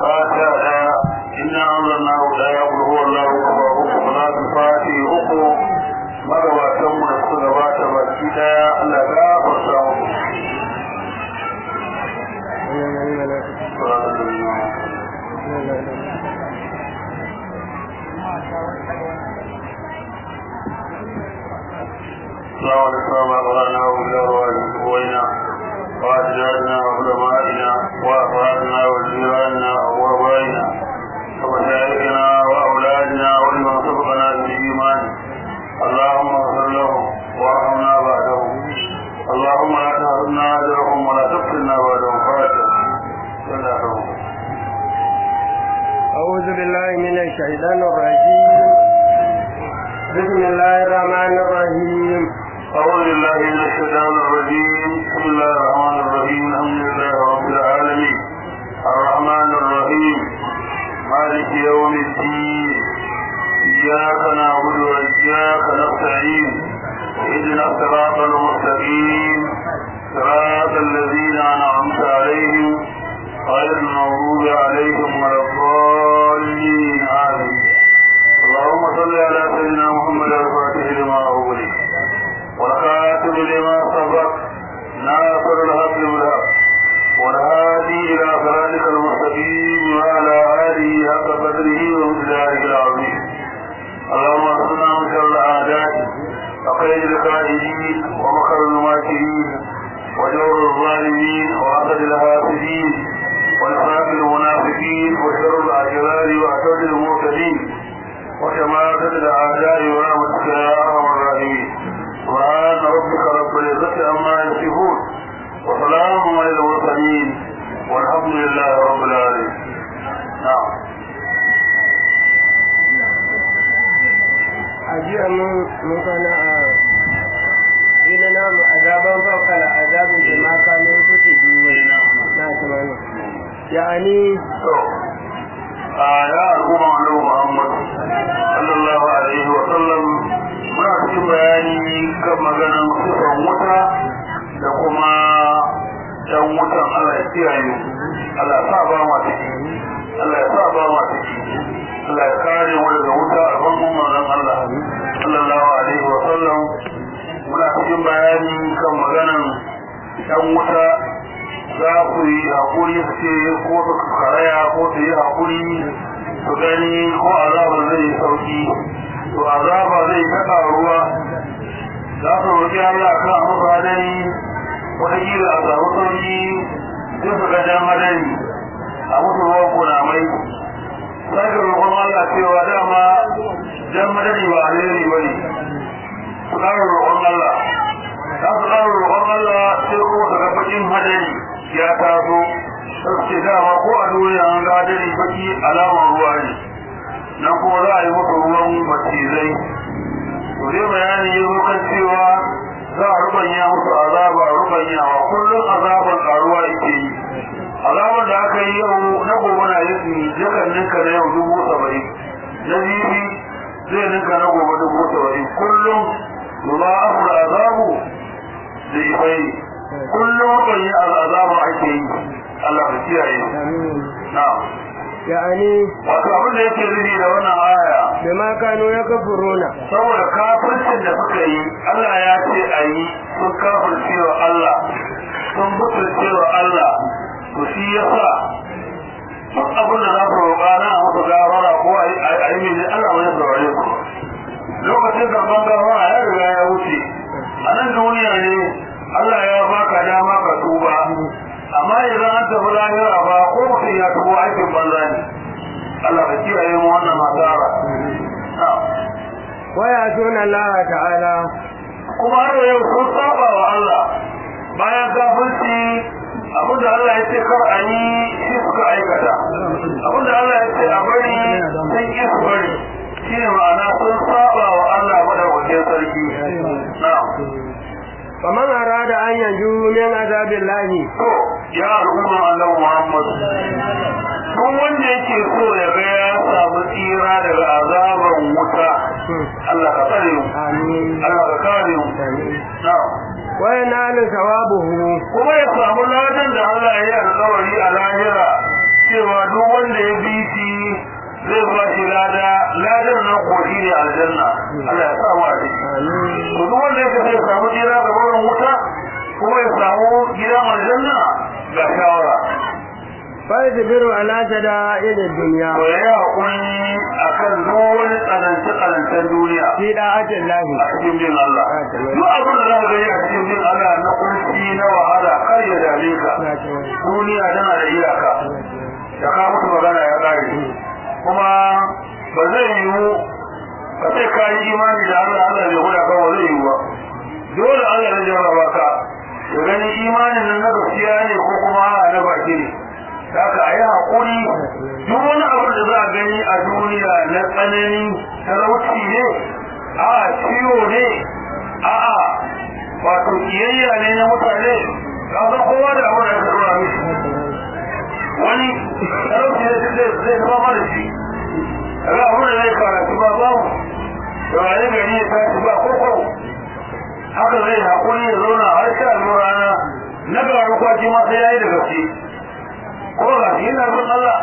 fatiha inna anzalnahu la yaqulu huwa allahu kama uku salatu fati uku magabatan mu da suka gabata baki daya Allah ya gafarta mu اللهم نسمع ما قرانا وبالأرواح قوينا وأجدادنا وعلمائنا وأفرادنا وجيراننا وأبائنا ومشايخنا وأولادنا ولمن سبقنا بالإيمان اللهم اغفر لهم وارحمنا بعدهم اللهم لا تحرمنا أجرهم ولا تفتنا بعدهم فاتح أعوذ بالله من الشيطان الرجيم بسم الله الرحمن الرحيم أعوذ بالله من الشيطان الرجيم بسم الله الرحمن الرحيم الحمد لله رب العالمين الرحمن الرحيم مالك يوم الدين إياك نعبد وإياك نستعين اهدنا الصراط المستقيم صراط الذين أنعمت عليهم غير المغضوب عليهم ولا الضالين آمين اللهم صل على سيدنا محمد الفاتح لما أغلق والخاتم لما سبق ناصر الحق بالحق والهادي إلى صراطك المستقيم وعلى آله حق قدره ومقداره العظيم اللهم اصلنا من شر الأعداء وقيد القائدين ومكر الماكرين وجور الظالمين وعقد الحاسدين ونفاق المنافقين وشر الأشرار وأسد المعتدين وشماتة الأعداء ورحمتك يا أرحم الراحمين سبحان ربك رب العزة عما يصفون وسلام على المرسلين والحمد لله رب العالمين نعم أجي من كان إلى نام عذابا فوق العذاب بما كانوا يكتبون نعم يعني ya al'umma annabi Muhammad sallallahu alaihi wa sallam muna cikin bayani kan maganan sifan wuta da kuma dan wutan Allah ya kiyaye Allah ya sa ba mu ciki Allah ya sa ba mu ciki Allah ya kare mu daga wuta a bangon manzon Allah sallallahu alaihi wa sallam muna cikin bayani kan maganan dan wuta za ku yi haƙuri su ce ko su karaya ko su yi haƙuri su gani ko azaba zai yi sauki to azaba zai ta ƙaruwa za su roƙi Allah kan musu hadari wataƙila a samu sauki sai su ga jan hadari a musu ruwan kunamai sai ga roƙon Allah cewa dama jan hadari ba alheri ba ne su ƙara roƙon Allah za su ƙara roƙon Allah sai kuma su ga baƙin hadari ya taso sai dama ko a duniya an ga dare baki alamar ruwa ne nan kuma za a yi masa ruwan macizai to dai bayani ya zo kan cewa za a rubanya musu azaba rubanyawa kullum azaban karuwa yake yi azaban da aka yi yau na gobe na yi jakan ninka na yau dubu saba'in na jibi zai ninka na gobe dubu saba'in kullum yula'afur azabu da ifai kullum kan yi azaba ake yi Allah ka kiyaye na'am يعني wato abin da yake nufi da wannan aya بما كانوا يكفرون saboda kafircin da suka yi Allah ya ce a yi sun kafirce wa Allah sun butulce wa Allah to shi yasa duk abin da za su roƙa na a musu gafara ko a yi mai Allah wani saurare ku lokacin karɓar gafara ya riga ya wuce a nan duniya ne Allah ya baka dama ka tuba amma idan an tafi lahira ba ko mutum ya tubo aikin banza ne Allah ka kiyaye mu wannan masara ويأتون الله تعالى kuma har yau sun saba wa Allah bayan kafirci abinda Allah ya ce kar a yi shi suka aikata abinda Allah ya ce a bari sun ƙi su bari shi ne ma'ana sun saba wa Allah madaukakin sarki na'am فمن أراد أن ينجو من عذاب الله to ya al'umma Allah Muhammad duk wanda yake so ya ga ya samu tsira daga azaban wuta Allah ka tsare mu آمين Allah ka kare mu na'am وينال ثوابه kuma ya samu ladan da Allah ya yi alƙawari a lahira cewa duk wanda ya bi shi zai ba shi lada ladan nan ko shi ne aljanna Allah ya samu a ciki to duk wanda ya sai samu jira ga wurin wuta kuma ya samu gidan aljanna ga shawara فاصبر على شدائد الدنيا to ya yi hakuri akan duk wani tsanance tsanancen duniya في طاعة الله a cikin bin Allah duk abin da za ka gani a cikin bin Allah na kunci na wahala kar ya dame ka duniya tana da iyaka da ka mutu magana ya kare kuma ba zai yiwu ka ce ka yi imani da Allah Allah bai guda ka ba zai yiwu ba dole Allah ya jarraba ka ya gani imanin nan na gaskiya ne ko kuma na baki ne haka a yi haƙuri duk wani abu da za a gani a duniya na tsanani talauci ne a ciwo ne a a wato kiyayya ne na mutane kasan kowa da abu da ya karɓa mishi wani talauci ne zai zai zama mara shi kaga abu da zai karatu ba babu da wani gari ya tashi ba koko haka zai haƙuri ya zauna har sha rana na garu kwaci ma sai ya yi da gaske ko ga shi yana bin Allah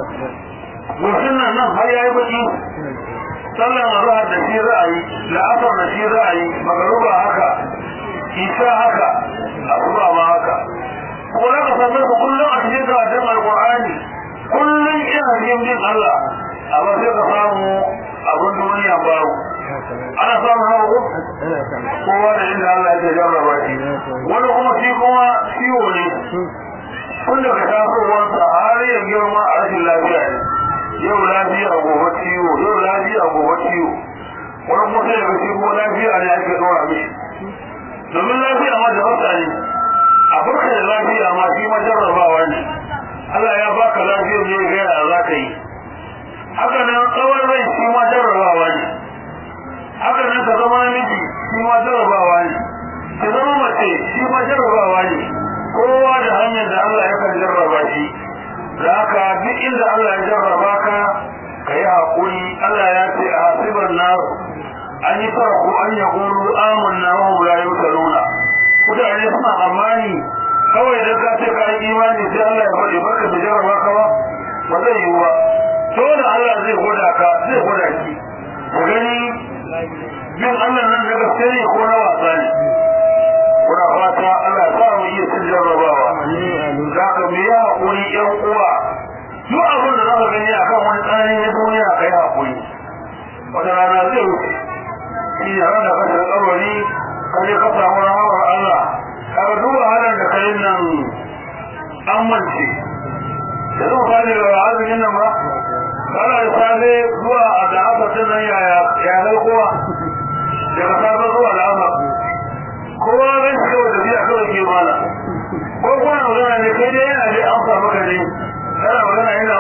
mutum nan nan har yayi baki sallan azhar da shi ra'ayi la'asar da shi ra'ayi magaruba haka isa haka asuba ma haka ko da ka samu ku kullum a cikin karatun alqur'ani kullum ina cikin bin Allah amma sai ka samu abun duniya babu ana samun hawa ko kowa da inda Allah ya jarraba shi wani kuma shi kuma ciwo ne kun daga tasowarsa har ya girma a rashin lafiya ne yau lafiya gobe ciwo yau lafiya gobe ciwo wani kuma sai daga shi kuma lafiya ne ake dora mishi domin lafiya ma da wata ne a farka da lafiya ma shi ma jarrabawa ne Allah ya baka lafiyar ne ga yaya za ka yi haka nan tsawon rai shi ma jarrabawa ne haka nan ka zama namiji shi ma jarrabawa ne ka zama mace shi ma jarrabawa ne kowa da hanyar da Allah ya kan jarraba shi da haka duk inda Allah ya jarraba ka ka yi haƙuri Allah ya ce a hasiban na an yi farko an ya ƙuru amanna wa hum la yusaluna mutane suna amani kawai da ka ce ka yi imani sai Allah ya faɗi baka da jarraba ka ba ba zai yi ba dole Allah zai gwada ka zai gwada ki ku gani bin Allah nan da gaske ne ko na wasa ne kuna fata Allah sa mu iya cin jarrabawa za ka mu yi haƙuri ƴan uwa duk abin da za ka gani a kan wani tsanani na duniya ka yi haƙuri wata rana zai wuce shi ne ranar kasar tsarwari ka je ka samu rahamar Allah ka ga duk wahalar da ka yi nan an mance da zan fadi da azumin nan ba kana da safe zuwa a da aka nan yaya yanar kowa daga safe zuwa da aka kowa zai shi kawai tafiya kawai ke mana ko kuna magana ne kai dai yana dai amsa maka ne kana magana yana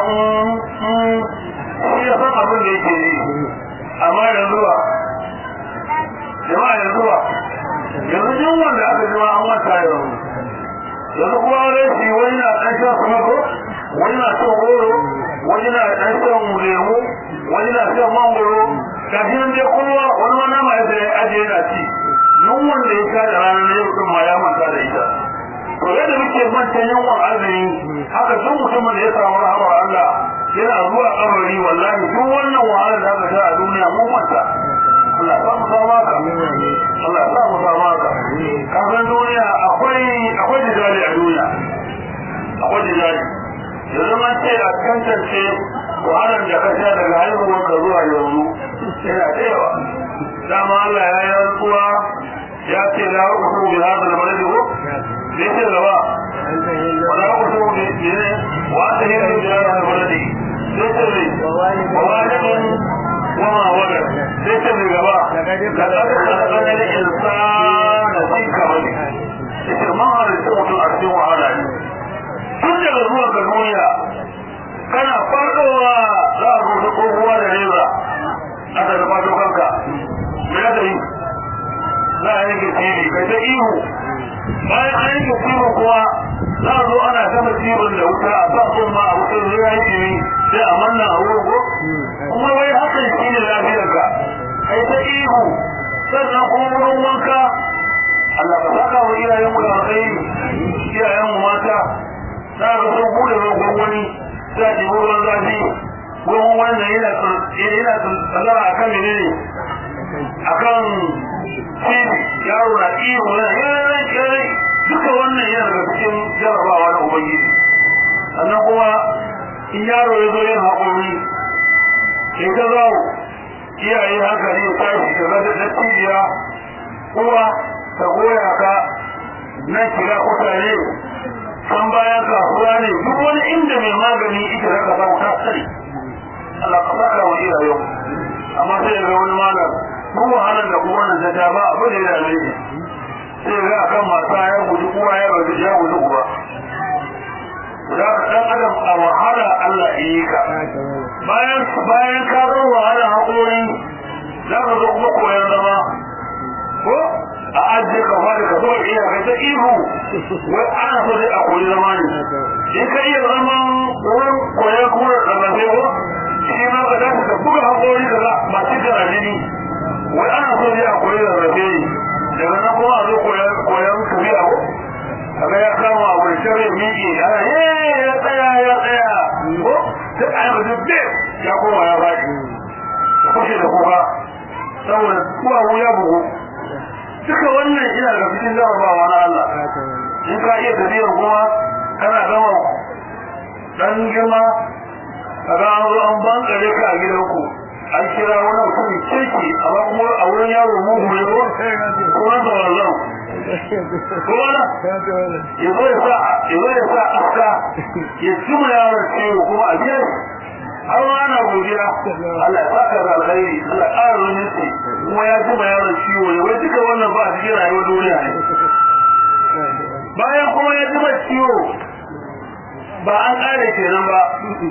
shi ya san abin da yake yi amma yanzu ba jama'a yanzu ba yanzu duk wanda aka jima an manta yanzu yanzu kuma rashi wani na ɗan shan samako wani na shan goro wani na ɗan shan lemu wani na shan mangoro kafin nan dai kowa wani wani ma ya sai ajiye na ci yun wanda ya sha da ranar na yau ma ya manta da ita to yadda muke manta yawan azumi haka duk mutumin da ya samu rahamar Allah yana zuwa kabari wallahi duk wannan wahalar da aka sha a duniya mun manta Allah ya samu sama ka Allah ya samu sama ka kafin duniya akwai akwai jidali a duniya akwai jidali yanzu man ce a tantance wahalar da ka sha daga haihuwar ka zuwa yanzu yana da yawa dama Allah ya yi rantsuwa ya ce la uku bi hada da baladi ko ne ce gaba wala uku bi ne wa ta yi da hada da baladi sai ce ne wa walidin wa ma walad sai ce ne gaba da kada ka da insana fi kabari sai ma har da mutum a cikin wahala ne tun daga zuwa ga duniya kana fadowa za a rubuta kowa da reza aka da fato kanka me ya yi za a yanke tiri kai ta ihu bayan an yanke tiri kuwa za a zo ana gama tirin da wuta a sa sun ma a wutar zuwa yi sai a manna a wurin ko kuma wai hakan shi ne lafiyarka kai ta ihu sannan kuma wurin wanka Allah ka saka wa iyayen mu da alkhairi iyayen mu mata za ka so bude rogon wani za a ɗibo ruwan zafi ruwan wannan yana yana tsazara a kan menene a kan fili yaro na iyo na yanayi yanayi duka wannan yana daga cikin jarabawa na ubangiji sannan kuma in yaro ya zo yin haƙuri in ka zawo iyaye hankali ya tashi da zata da cibiya uwa ta goya ka nan kira kutare san bayan kasuwa ne duk wani inda mai magani ita zaka samu ta sani Allah ka saka wa iyayen amma sai ga wani malam duk wahalar da kuma nan ta ba abu da ya dame shi sai ga akan mata ya guji uwa ya guji ya guji uba za ka dan adam a wahala Allah ya yi ka bayan bayan ka zo wahala haƙori za ka zo kuma koyon zama ko a ajiye ka fara ka zo iya ka ta ihu wai ana so dai a koyi zama ne in ka iya zaman wurin koyon kuma da rarrafe ko shi ma ka dace ka buga haƙori ka za masu kana jini wai ana so dai a koyi rarrafe ne daga nan kuma a zo koyon tafiya ko kaga ya kama abu da shirya miƙe ana ye ya tsaya ya tsaya ko sai a yi mutum bai ya koma ya faɗi ya kushe da kuka saboda kuwawu ya bugu duka wannan ina daga cikin jarabawa na Allah in ka iya tafiyar kuma kana gama dan girma kaga an zo an bankare ka a gidanku an kira wani mutum kirki amma kuma a wurin yaro mugu ne ko kuma da wallan kuma ya zo ya sa ya zo ya sa aska ya cima yaron ciwo kuma a biya shi har ma ana godiya Allah ya saka da alkhairi Allah ya ƙara wani ce kuma ya cima yaron ciwo ne wai duka wannan ba a cikin rayuwar duniya ne bayan kuma ya cima ciwo ba an ƙare kenan ba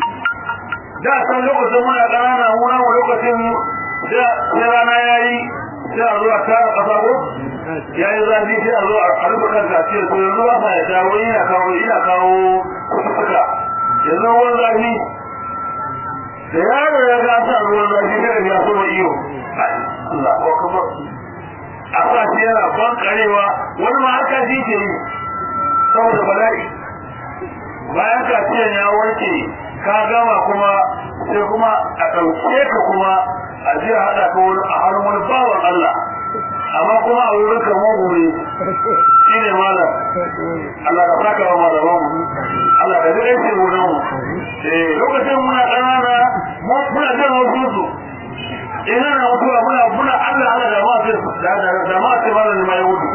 da san lokacin muna ƙanana muna mu lokacin da sai rana yayi sai a zo a tara ƙasa ko yayi zafi sai a zo a rufe kan tafiyar to yanzu ba sa yadda wani yana kawo yana kawo kusurka yanzu ruwan zafi da yaro ya ga sa ruwan zafi kada ya so iyo Allah ko kuma a sa shi yana ban karewa wani ma haka shi ke yi saboda bala'i bayan kaciyan ya warke ka gama kuma sai kuma a ɗauke ka kuma a je a haɗa ka wani a hannun wani bawan Allah amma kuma a wurin ka mu gure shi ne malam Allah ka saka wa malaman mu Allah ka ji aiki wurin mu eh lokacin muna ƙanana muna jin wasu su ina na mutuwa muna muna Allah Allah da ma sai da da da ma sai malam mai wudu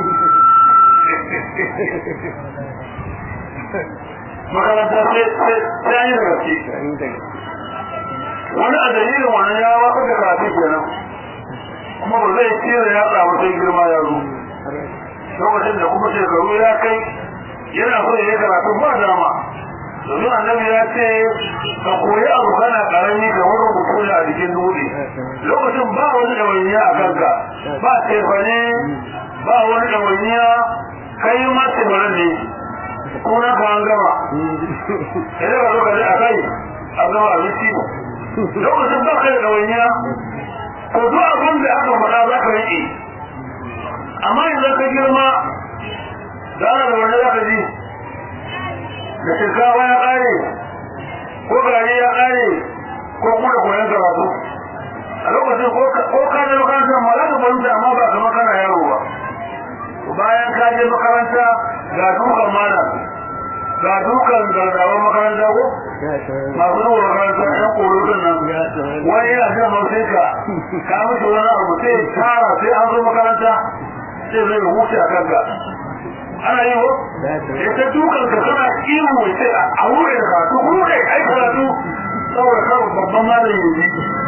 makaranta sai sai yi gaske wani a dalilin wannan ya waka da karatu kenan kuma ba zai cire ya samu sai girma ya zo lokacin da kuma shekaru ya kai yana so ya yi karatu ba dama domin annabi ya ce ka koyi abu kana karami da wani rubutu ne a jikin dutse lokacin ba wani ɗawainiya a kanka ba tefane ba wani ɗawainiya kai ma tefanen ne kuna ka an gama idan ka zo ka ji a kai a gama abinci lokacin ba ka da ɗawainiya to duk abin da aka faɗa za ka riƙe amma idan ka girma da ana da wani za ka ji da shinkafa ya ƙare ko gari ya ƙare ko kuma da koyon karatu a lokacin ko ka je makarantar ma za ka fahimta amma ba kamar kana yaro ba bayan ka je makaranta ga dukan malam ga dukan gardawan makaranta ko masu zuwa makaranta ɗan ƙorotun nan wani yana jan hausai ka ka mutu wani abu sai tara sai an zo makaranta sai zai huce a kanka ana yi ko ya ta dukan ka kana ihu sai a wure da karatu wure ai karatu saboda kawai babban malami yanzu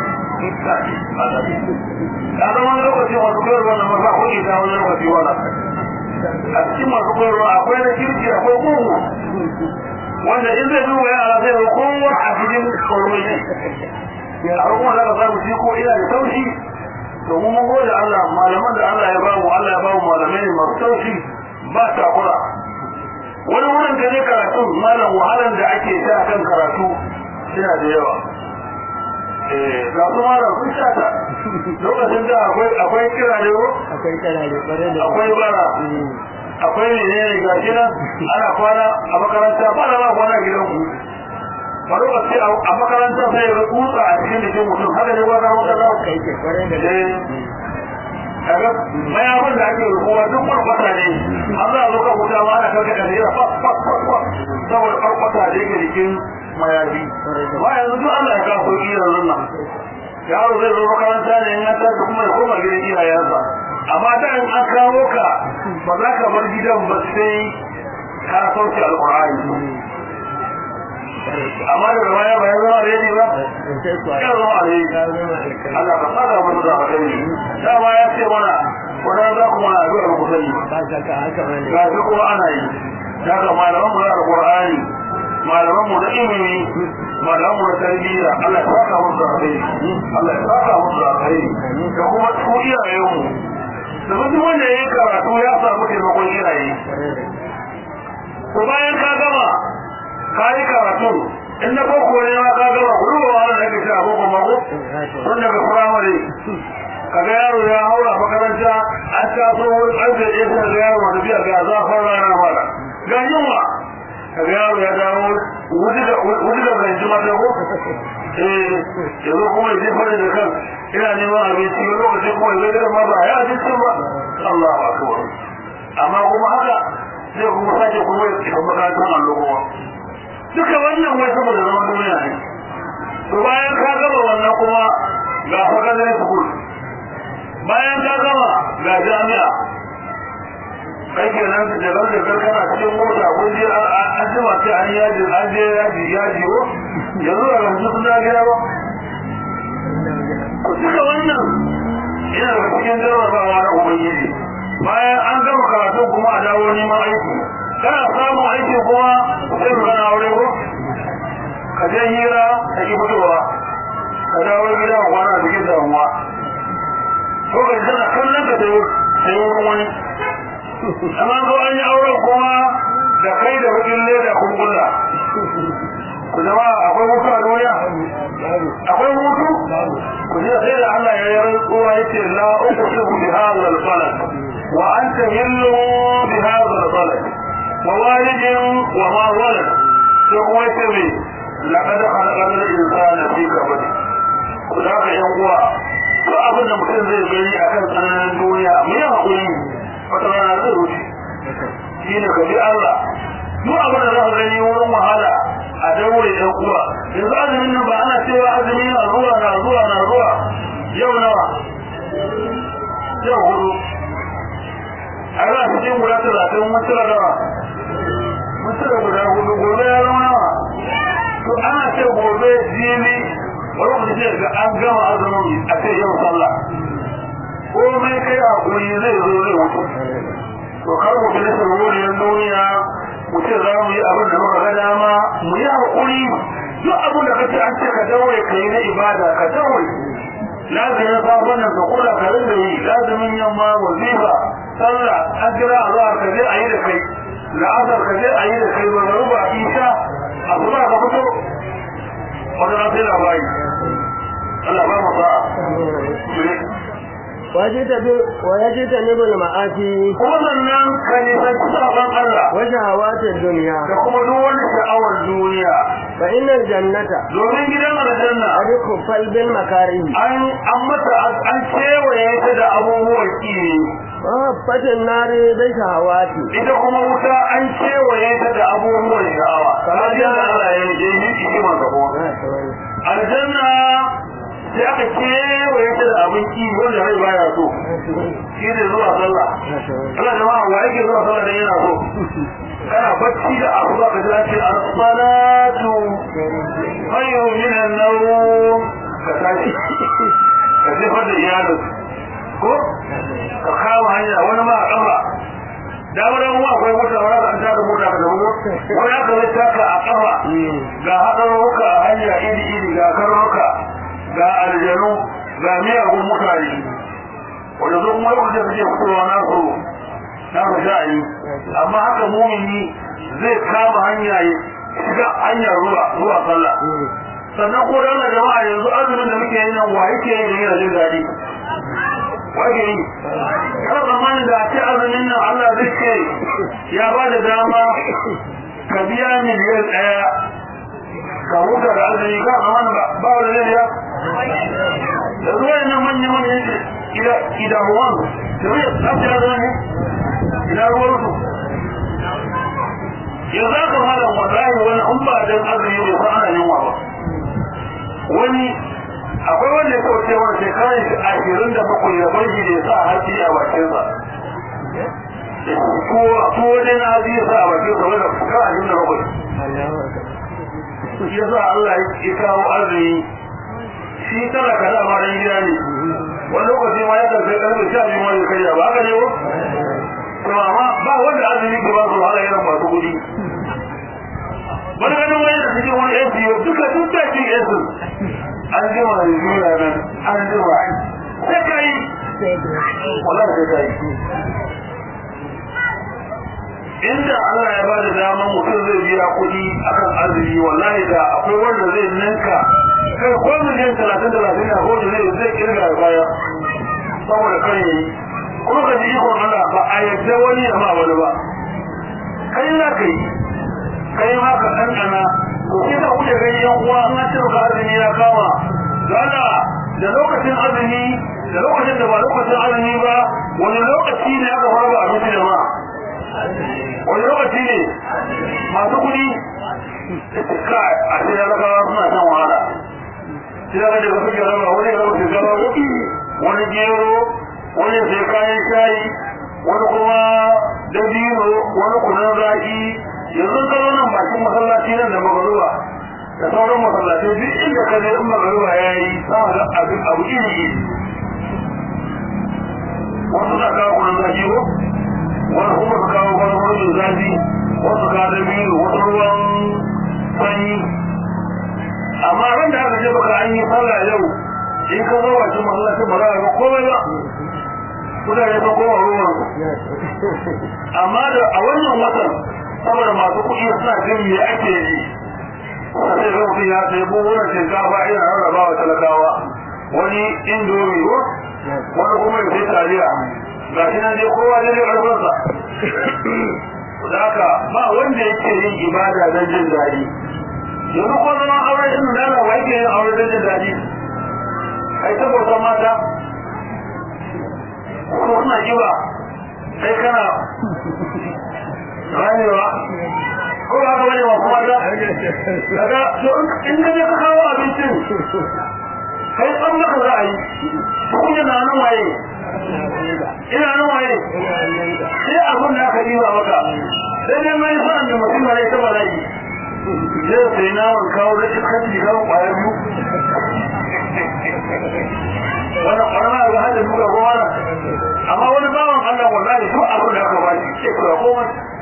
ya zama lokaci masu koyarwa na maza ko ita wani lokaci wala a cikin masu koyarwa akwai na kirki akwai kuhu wanda in zai duba yara zai ga kowa a cikin koyarwa ne a kuma za ka samu shi ko ina da taushi domin mun gode Allah malaman da Allah ya bamu Allah ya bamu malamai ne masu taushi ba takura wani wurin da ne karatu malam wahalan da ake sha kan karatu yana da yawa ga su malam sun sha ta lokacin da akwai akwai kira ne ko akwai karare bare da akwai bara akwai ne ne ga shi nan ana kwana a makaranta ba da ba kwana gidan ku ba lokaci a makarantar sai ga kutsa a cikin jikin mutum haka ne ba zama kaza kai ke kwarai da kaga mayafin da ake rubuwa duk kwarkwata ne an za a zo kan wuta ma ana karkata da yana fas fas fas fas saboda kwarkwata da yake jikin mayafi ba yanzu duk Allah ya kawo sauki yanzu nan yaro zai zo makaranta ne ya tashi kuma ya koma gidan iyayensa amma da in an kawo ka ba za ka bar gidan ba sai ka sauke alƙur'ani amma da baya ba ya zama alheri ba ya zama alheri Allah ka saka mu da alheri dama ya ce mana wannan za ku mana addu'ar ku sani ba shakka haka bane ga shi kuma ana yi daga malaman mu da alqur'ani malaman mu da ilimi malaman mu da tarbiyya Allah ya saka mu da alheri Allah ya saka mu da alheri da kuma su iyayen mu da duk wanda yayi karatu ya samu taimakon iyaye ko bayan ka gama ka yi karatu in na boko ne ma ka gama ku duba wannan da kake a boko mako tun daga firamare kaga yaro ya haura makaranta an taso wani ƙarfe ɗaya sai ga yaro wani biya ga zafin rana mara ga yunwa kaga yaro ya dawo wuce da bai ji mata ko eh yanzu kuma ya jefa da kan ina neman abinci wani lokaci kuma ya zai ma ba ya abincin ba Allahu akbar amma kuma haka zai kuma sake kuma ya tafi makarantar allo kuma duka wannan wai saboda zaman duniya ne to bayan ka gama wannan kuma ga fakadar school bayan ka gama ga jami'a kai ke nan da jagar jagar kana cikin mota kun je an jima ce an yaji an je yaji yaji ko yanzu da yanzu sun gida ba ku duka wannan yana da cikin jarrabawa na ubangiji bayan an gama karatu kuma a dawo neman aiki kana samun aiki kuma sai mu gana aure ko ka je hira ta ki fitowa ka dawo gida a kwana cikin damuwa ko ka tana kallon ka da sai wurin wani amma ko an yi auren kuma da kai da bakin leda kun kulla ku zama akwai mutu a duniya akwai mutu ku ji sai da Allah ya yi rantsuwa yace la uqsimu bi hadha al-balad wa anta hillu bi hadha al-balad wa walidin wa ma walad sai kuma yace me laqad khalaqna al-insana fi kabad ku da ka yan uwa to abin da mutum zai gani akan tsananin duniya mu yi hakuri wata rana zai wuce shine ka bi Allah duk abin da za ka gani wurin wahala a daure ɗan uwa yanzu azumin nan ba ana cewa azumi na zuwa na zuwa na zuwa yau nawa yau hudu a za su cikin guda talatin mun cire nawa mun cire guda hudu gobe ya zama nawa to ana ce gobe jini wani mutum ce ga an gama azumin a ce yau sallah komai kai hakuri zai zo zai wuce to kar mu bi nasa wuriyar duniya mu ce za mu yi abin da muka ga dama mu yi haƙuri duk abin da kace an ce ka daure ka yi na ibada ka daure lazimin safon nan ka kula ka rinda yi lazimin yamma wazifa sallah an kira a zuwa ka je a yi da kai la'asar ka je a yi da kai barbaru ba isha a kuma ka fito wata na sai labari Allah ba mu sa'a ويجتنب المعاصي kuma sannan ka nisanci sabon Allah وشهوات الدنيا da kuma duk wani sha'awar duniya فإن الجنة domin gidan aljanna قد كفل بالمكاره an an mata an kewaye ta da abubuwan ki وهفت النار بالشهوات ita kuma wuta an kewaye ta da abubuwan sha'awa kamar yadda Allah ya yi yi hikima ga kuma aljanna sai aka kewaye ta da abin ki wanda rai baya so shi ne zuwa sallah Allah jama'a wa yake zuwa sallah dan yana so kana bacci da abu za ka ji ce as-salatu khayrun min an-nawm ka tashi ka jefar da iyalin ko ka kama hanya wani ma a kafa damar yan uwa akwai mota wani ka an taka mota ka zama wani aka zai taka a kafa ga haɗarurruka a hanya iri iri ga karnuka ga aljanu ga miyagun mutane wanda zo kuma lokacin da suke fitowa na su na su sha'ayi amma haka mumini zai kama hanya ya shiga hanyar ruwa zuwa sallah sannan ko da Allah jama'a yanzu azumin da muke yi nan wa yake yi da yana jin daɗi wage yi kana tsammanin da a ce azumin nan Allah zai ce ya ba da dama ka biya miliyan ɗaya ka huta da azumi ka amma ba ba wani zai ya da zuwa yana manya manya ida ida ruwan da zai tsafi da zane ina ruwan su yanzu aka malam wallahi wani in ba dan azumi bai san ana yunwa ba wani akwai wanda ya kauce wani shekarar shi ashirin da bakwai da barji da ya sa haƙi a bakinsa ko ko dai na haƙi ya sa a bakinsa wani da shekarar ashirin da bakwai shi yasa Allah ya kawo arziki shi tana ka da ma dan gida ne wani lokaci ma ya karfe karfe sha biyu ma ya karya ba haka ne ko to amma ba wanda azumi ke ba su wahala irin masu kuɗi wani ganin wani da cikin wani yan biyu duka duk da cikin yan su an ji ma da biyu na nan an ji ma sai ka yi wallahi sai ka yi inda Allah ya ba da daman mutum zai biya kuɗi akan azumi wallahi da akwai wanda zai ninka kai ko miliyan talatin talatin na hoji zai zai kirga da baya saboda kan yi kuma ka ji ikon Allah ba a yadda wani ya ma wani ba kai na kai kai ma ka ɗanɗana to sai ka kuke gani yan uwa an ce ka azumi ya kama dole da lokacin azumi da lokacin da ba lokacin azumi ba wani lokaci ne aka fara abinci da ma wani lokaci ne masu kudi ka a sai ragawa suna shan wahala sai daga daga suke raba wani ya raba shekara wani gero wani sai kayan shayi wani kuma dabino wani kunan zaki yanzu ka zo nan bakin masallaci nan da magaruwa da sauran masallaci duk inda ka je in magaruwa ya yi sama da abin abu iri iri wasu na kawo kunan zaki ko wani kuma su kawo wani wurin zafi wasu ka da biyu wasu ruwan sanyi amma ran da aka ce baka an yi sallah yau in ka zo wajen masallacin ba za ka ga komai ba mutane sun koma ruwan amma da a wannan watan saboda masu kuɗi suna jin me ake yi sai ga mutum ya sai buhunan shinkafa ina rarraba wa talakawa wani indomi ko wani kuma ya sai taliya ga shi nan dai kowa dai ƙarfinsa da haka ba wanda yake yin ibada don jin daɗi yanzu ko zama aure ɗin nana wa yake yin aure don jin daɗi kai ta bautan mata ko suna kiba kai kana ranewa ko ba ka bane wa kuma da daga to in ka je ka kawo abincin kai tsan maka za a yi kunya na nan waye ina nan waye sai abin da aka diba maka sai dai mai sa da mutum ne ta bala'i zai sai na wan kawo da iskan jiga kwaya biyu wannan kwarma ga hadin muka goma na amma wani bawan Allah wallahi duk abin da aka bashi sai ka goma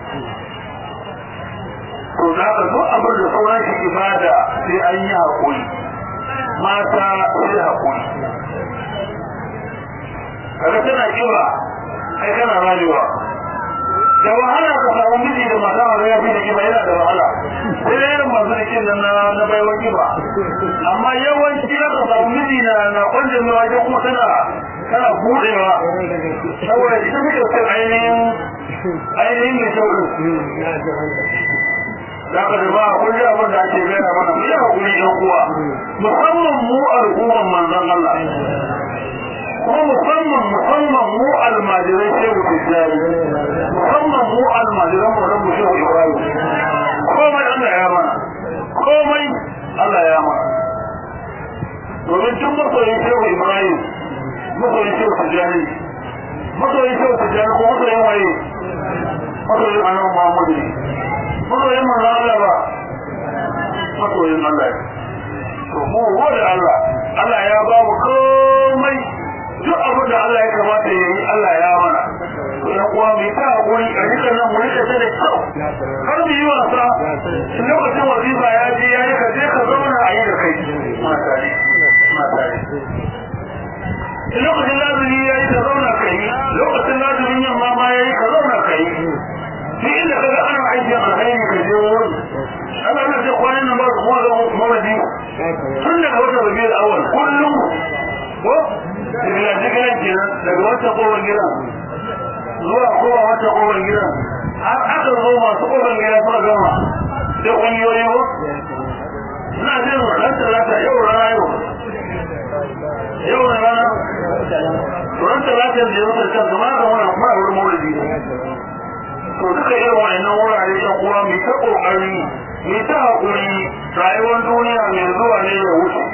to za ka zo abin da sauran shi ibada sai an yi haƙuri mata sai haƙuri kaga tana kiba kai kana rayuwa da wahala ka samu miji da mata a ya fi da kiba yana da wahala sai da irin masu da kin na na baiwa kiba amma yawanci ka samu miji na na kwanje mai wajen kuma tana tana budewa saboda ita suke son ainihin ainihin mai kyau da ka da ba kun ji abin da ake gaya mana mu yi hakuri ɗan uwa musamman mu al'umman manzon Allah kuma musamman musamman mu almajirai shehu tijjani musamman mu almajiran mu rabu shehu ibrahim komai Allah ya mana komai Allah ya mana domin tun masoyin shehu ibrahim masoyin shehu tijjani masoyin shehu tijjani ko masoyin waye masoyin annabi muhammadu ne masoyin manzo Allah ba masoyin Allah to mu gode Allah Allah ya ba mu komai duk abin da Allah ya kamata ya yi Allah ya mana ya kuwa mai ta hakuri a rika nan mu rika ta da kyau kar mu yi wasa in lokacin wazifa ya je ya yi ka je ka zauna a yi da kai matare matare in lokacin lazumi ya yi ka zauna ka yi lokacin lazumin yamma ma ya yi ka zauna ka yi duk inda kaga ana aikin alkhairi ka je wurin Allah na ce kwanan nan ba su kuma zama mawadi tun daga wata rabi da awal kullum ko daga jigilan kenan daga wata kowar gidan zuwa kowa wata kowar gidan har aka zo masu kowar gidan suka gama da ƙungiyoyi ko kana jin ran talata yau rana yau yau na rana ran talata da yau da kan zama ga wannan kuma wurin maulidi to duka irin wa'annan wurare ɗan uwa mai ta ƙoƙari mai ta haƙuri rayuwar duniya mai zuwa ne ya wuce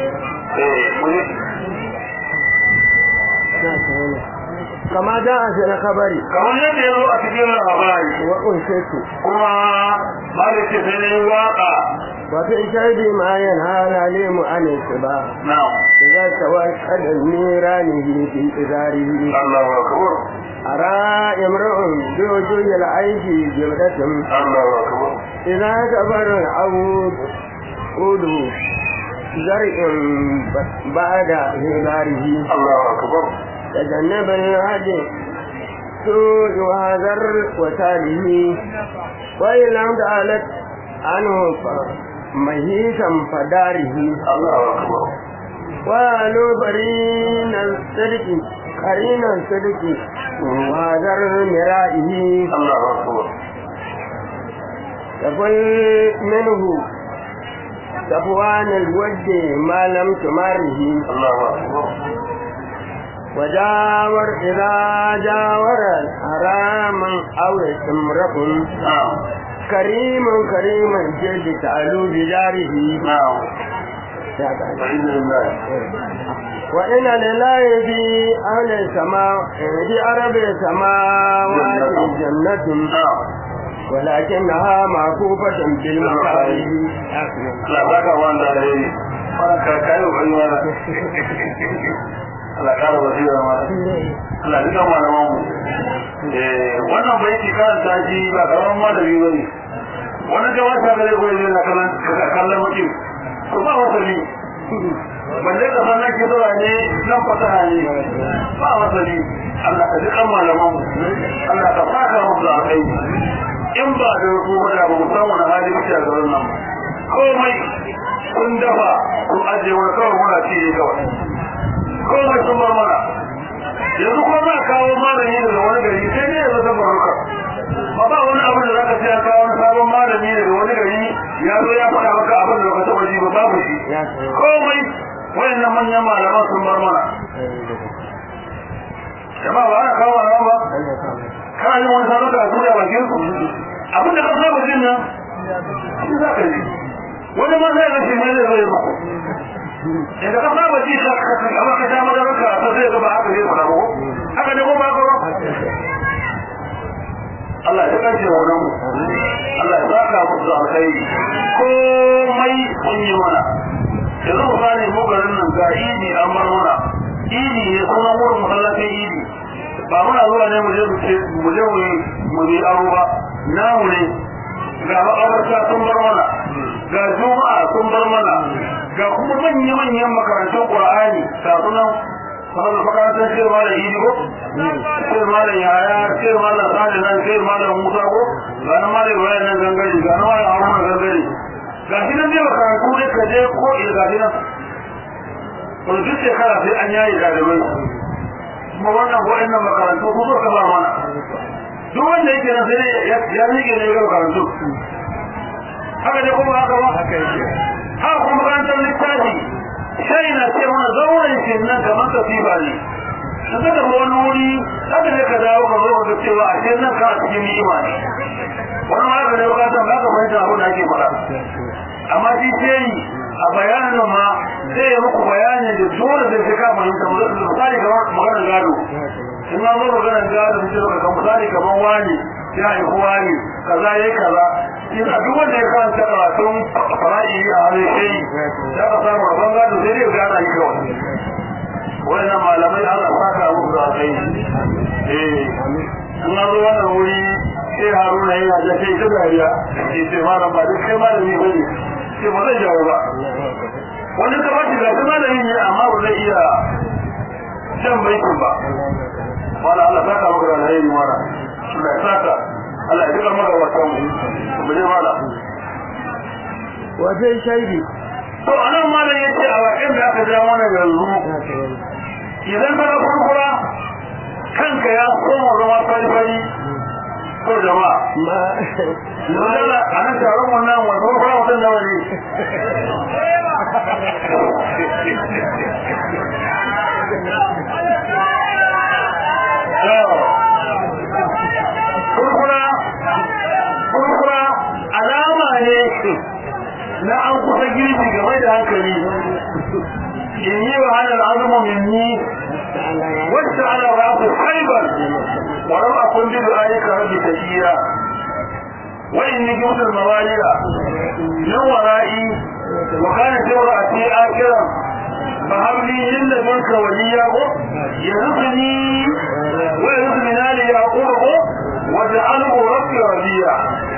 kama da a shi na kabari kamar yadda ya zo a cikin labari wa unshetu kuma ba da ce sai ne waka wato shaidi ma yan hala ne mu ane su ba na إذا توكل النيرانه في إزاره Allahu akbar أرى امرؤ بوجوه العيش جودة Allahu akbar إذا كبر العود عود زرع بعد هباره Allahu akbar تجنب الهدي سوء وهذر وتاله وإن لم تعلت عنه مهيكا فداره Allahu akbar وقالوا برين الصدق قرين الصدق وهذر مرائه Allahu akbar تقل منه صفوان الوجه ما لم تمره Allahu akbar وجاور إذا جاور حراما أو استمرق na'am كريم كريم الجلد تعلو بجاره na'am Alhamdulillah وإن لله في أهل السماء في أرب السماوات جنة na'am ولكنها معكوفة بالمكاره Allah baka wanda da yi fara karkayo kai wala Allah kara basira ma Allah duka malaman mu eh wannan baiti karanta shi ba karaman malami bane wannan da wata gare ko ne na kallon kallon mutum ko ba wata ne balle ka san nake zuwa ne nan fasaha ne ba wata ne Allah ka duka malaman mu Allah ka faka musu da kai in ba da ku ba da ba mu san wani hali muke a garin nan komai kun dafa kun ajiye wani kawai muna ci ne kawai komai sun bar mana yanzu kuma za a kawo malami daga wani gari sai ne ya zata baruka ba ba wani abin da zaka sai kawo wani sabon malami daga wani gari ya zo ya faɗa maka abin da baka taɓa ji ba babu shi komai wayannan manyan malaman sun bar mana jama'a ba ana kawo malaman ba kana yin wani sabon da a bakin su abin da ka saba jin nan shi za ka ji wani ma zai ga shi ne zai zai mako idan ka saba ji ka amma ka sha madarar ka ta zai ga ba haka zai fara ko haka ne ko ba ka ba Allah ya kace wannan mu Allah ya saka mu da alkhairi komai kun yi mana yanzu mu gane mu garin nan ga idi an bar mana idi ne sunan wurin masallacin idi ba muna zuwa ne mu je mu ce mu je mu mu yi aro ba namu ne ga makabarta sun bar mana ga juma'a sun bar mana ga kuma manya manyan makarantun qur'ani ga sunan sanar makarantar sai malam idi ko sai malam yaya sai malam sani nan sai malam musa ko ga na malam bayan nan gangare ga na malam haruna gangare ga shi nan dai makarantu ne ka je ko ina ga shi nan wani duk shekara sai an yayi ɗalibai kuma wannan waɗannan makarantu ku zo ka ba mana duk wanda yake nan sai ya rike ne ga makarantu haka ne kuma haka ba haka yake ha kuma makarantar littafi sai na ce mana zauren shi nan kamar kasifa ne in ka tafi wani wuri haka ne ka dawo ka zo ka cewa a ce nan ka a cikin ni'ima ne wani ma haka ne ka san ba ka fahimta abin da ake faɗa amma shi ce yi a bayanin ma sai ya muku bayanin da dole zai fi kama yin kamar misali kamar maganar gado in ma zo maganar gado da ce kan misali kamar wani ya haifu wani kaza yayi kaza in a duk wanda ya karanta karatun fara'i a hannun shi ya ka samu rabon gado sai dai gana yi kawai wannan malamai Allah saka muku da kai eh in ma zo wannan wuri sai haruna yana da kai ta dariya sai sai malam ba duk kai malami bane sai ba zai jawo ba wani ka ba shi ga kuma da yin amma ba zai iya shan baitin ba wala Allah saka maka da alheri mara Allah ya saka Allah ya duka maka wata mu mu je mala wajen shaidi to anan malam yace a wakin da aka ja mana yanzu idan ka ga kurkura kanka ya koma zama fari-fari to jama'a ma Dole a nan taron wannan wani farfara mutum nawa ne kurkura kurkura alama ne na an kusa girbi game da hankali in yi wa hannun azumu minni wacce ana rafu haibar ولم أكن بدعائك ربي تشيرا وإني جبت الموالد من ورائي وكانت امرأتي آكرا فهب لي من لدنك وليا يرثني ويرث من آل يعقوب واجعله ربي ربيا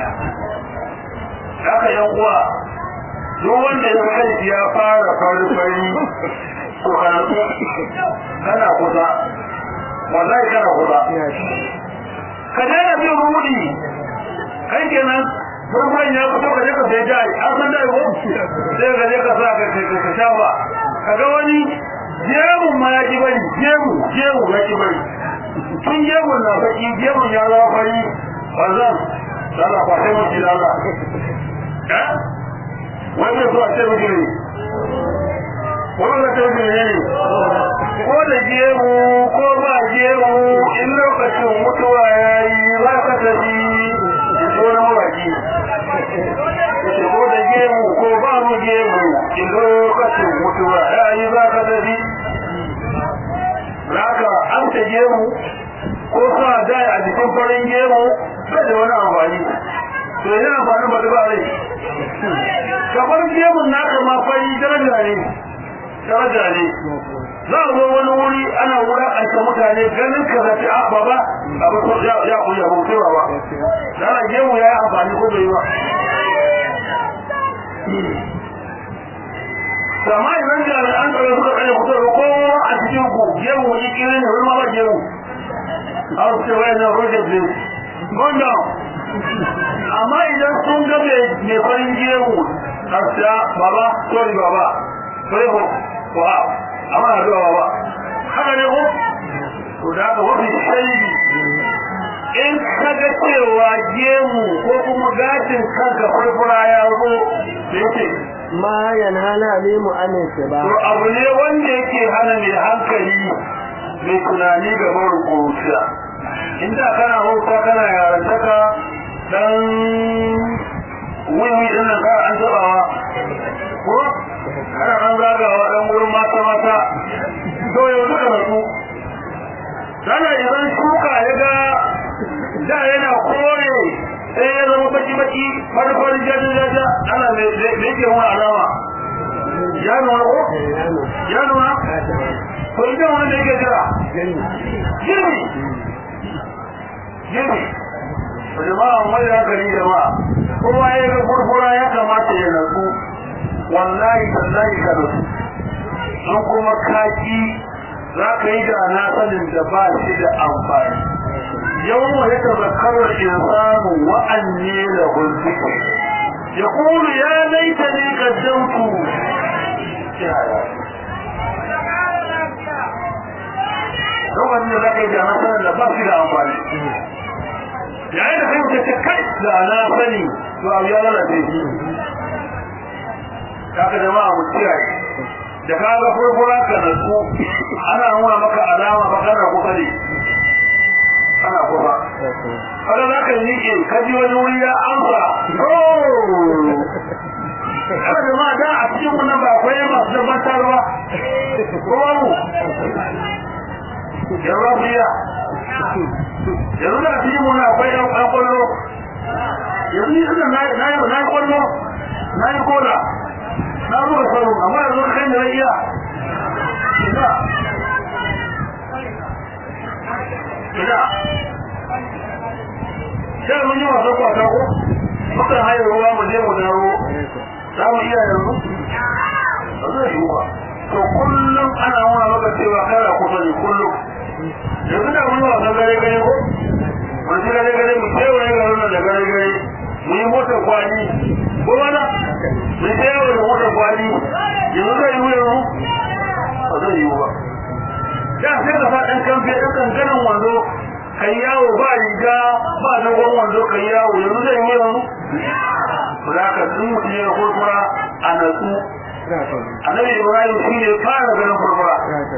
haka yan uwa duk wanda ya kai ya fara fari fari to karatu kana kusa wallahi kana kusa ka daina bin rudi kai kenan farkon ya fito ka je ka sai jari an san dai ko sai ka je ka sa ka ka sha ba kaga wani jemu ma ya ki bari jemu jemu ya ki bari tun jemu na baki jemu ya zama fari bazan dala kwace mu ji dala eh wai so a ce mu ne wannan ta wuce ne ko da gemu ko ba gemu in lokacin mutuwa ya yi za ka tafi ko na mawaki ko da gemu ko ba mu gemu in lokacin mutuwa ya yi za ka tafi Raka an ta gemu ko sa dai a jikin farin gemu bai da wani amfani. To yana amfani ba da ba rai. Kamar gemun naka ma fari daraja ne. daraja ne za a zo wani wuri ana wulaƙanta mutane ganin ka zafi a baba abu ko ya ya ku ya hoto ba da ana gemu ya yi amfani ko bai ba sama idan jami'an tsaro suka tsaye fito da kowa a cikin ku gemu wani kiri ne wani ma ba gemu a wasu ce wayan nan roger blue gonda amma idan sun ga mai farin gemu a siya baba sorry baba sai ko wa amma na zuwa ba haka ne ko to da ka wafi shaidi in kaga cewa gemu ko kuma gashin kanka furfura ya zo da yake ma yanhana ne mu amince ba to abu ne wanda yake hana mai hankali mai tunani ga marubuciya inda kana hauka kana yarantaka dan wiwi din nan ka an tabawa ko ana an zagawa dan wurin mata mata to yau duka rasu dana idan shuka ya ga da yana kore sai ya zama baki baki farfar jaji jaja ana mai yake wani alama ya nuna ko ya nuna to idan wani da yake jira gini gini jama'a mai hankali jama'a kowa ya ga furfura ya kamata ya natsu wallahi tallahi ka da su an kuma kaki za ka yi da na sanin da ba shi da amfani yau ya tazakarar insanu wa'anne da hulziki ya kulu ya laita ne kaddamtu don wanne za ka yi da na sanin da ba shi da amfani yayin da kai mutum ce kai da na sani to abu ya lalace kaga jama'a mu kiyaye da ka ga furfura ka nasu ana nuna maka alama ba kana kusa ne ana kusa kada za ka miƙe ka ji wani wuri ya amsa kada jama'a da a cikin wannan ba akwai masu dabbatarwa ko babu yanzu ku iya yanzu da cikin wannan akwai yan kwallo yanzu ni suna na yi kwallo na yi kola na zuwa sauran amma yanzu kan da iya ina ina sai mun yi wasan kwata ko muka hayar ruwa mu je mu dawo za mu iya yanzu ba zai yi ba to kullum ana nuna maka cewa kana kusa ne kullum yanzu da mun yi wasan gare gare ko mun ji gare gare mu kewaye garin nan da gare gare mu yi motar kwani ko wani mun je yawo da motar kwani yanzu zai yi yanzu ba zai yi ba da sai ka sa ɗan kamfe ɗan kankanin wando kai yawo ba riga ba dogon wando kai yawo yanzu zai yi yanzu za ka tsun mutum ya kurkura a natsu annabi ibrahim shi ne fara ganin kurkura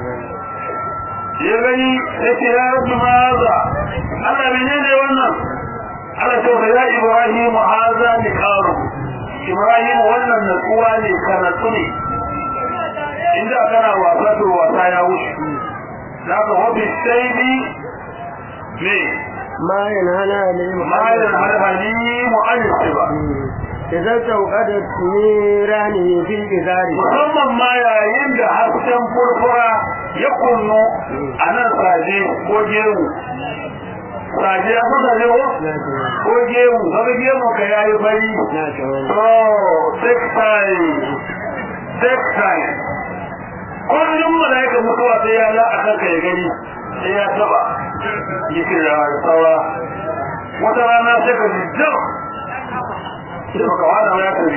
ya gani ya ce ya rabu maza Allah menene wannan Allah ce wa ya ibrahim haza ni karu ibrahim wannan natsuwa ne ka natsu ne inda kana wasa to wasa ya wuce za ka wabi sai bi me ما ينهنا للمحرم ma yana halimu an ba إذا توقدت نيرانه في الجزار musamman ma yayin da hasken furfura ya kunnu a nan saje ko gemu saje a san saje ko ko gemu kaga gemu ka yayi fari to textile textile kullum malaika mutuwa sai ya la akan ka ya gani sai ya taba yake da saura wata rana sai ka ji jam sai baka wada ya tafi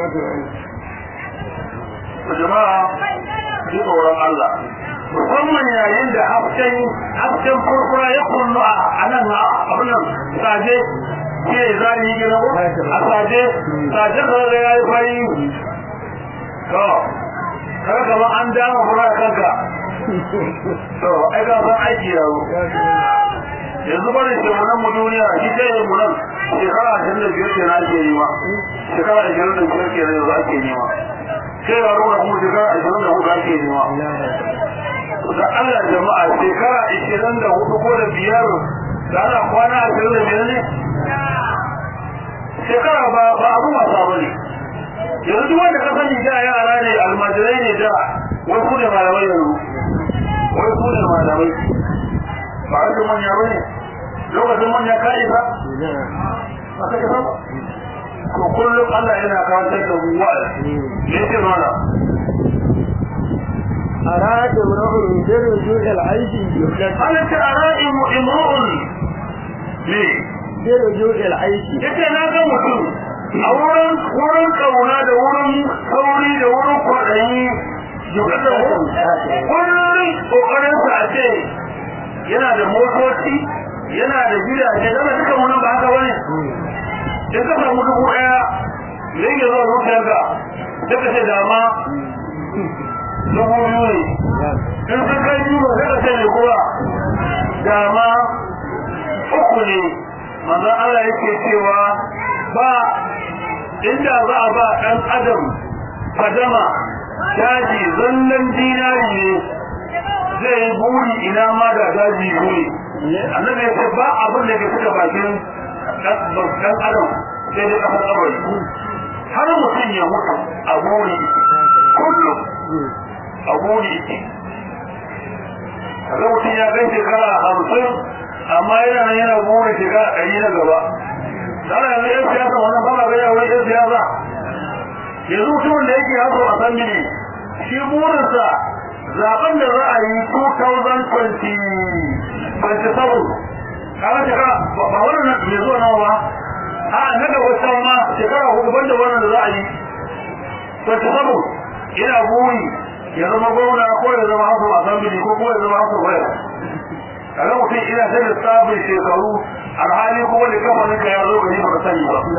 jama'a ji tsoron Allah musamman yayin da hasken hasken kurkura ya kullu a nan abin nan saje ke zani yi gina ko a saje saje ka ga yayi fari to kaga kamar an dama fura kanka to ai ga san aiki yawo yanzu bari ce mu nan mu duniya shi ce mu nan shekara ashirin da biyar kenan ake nema shekara ashirin da biyar kenan yanzu ake nema sai ga ruwa kuma shekara ashirin da hudu ake nema da Allah jama'a shekara ashirin da hudu ko da biyar da ana kwana ashirin da biyar ne shekara ba ba abu wasa ba ne yanzu duk wanda ka sani da yara ne almajirai ne da wai su ne malamai yanzu wai su ne malamai ba a manya ba ne lokacin manya ka isa ba ka isa ba to kullum Allah yana kawantar da mu wa'azi ne ce mana أراد امرؤ برجوع العيش يفلت Allah ta ara'i mu imru'un ne برجوع العيش yace na ga mutum a wurin wurin kauna da wurin sauri da wurin kwaɗayi yukata kullum kokarin sa a ce yana da motoci yana da gidaje dama duka mu nan ba haka bane in ka samu dubu ɗaya zai iya zuwa zuciyarka sai ka ce dama dubu biyu ne in sun kai biyu ba sai ka ce ne kuma dama uku ne manzon Allah yake cewa ba inda za a ba ɗan adam fadama daji zallan dinari ne zai yi buri ina ma da daji buri annabi ya ce ba abin da ke suka bakin ɗan adam sai dai ƙasar kabari har mutum ya mutu a buri kullum a buri kaga mutum ya kai shekara hamsin amma yana nan yana burin shekara ɗari na gaba sana yanzu yan siyasa wannan ba ga yawon yan siyasa yanzu mutumin da yake haso a san mini shi burinsa zaben da za a yi 2027 kaga shekara ba wannan na mai zuwa nawa ba a na da wasan ma shekara hudu banda wannan da za a yi 27 ina buri ya zama gwamna ko ya zama haso a san mini ko kuma ya zama haso waya kaga mutum ina ta lissafin shekaru alhali kuma da kafanin ka ya zo gari ba ka sani ba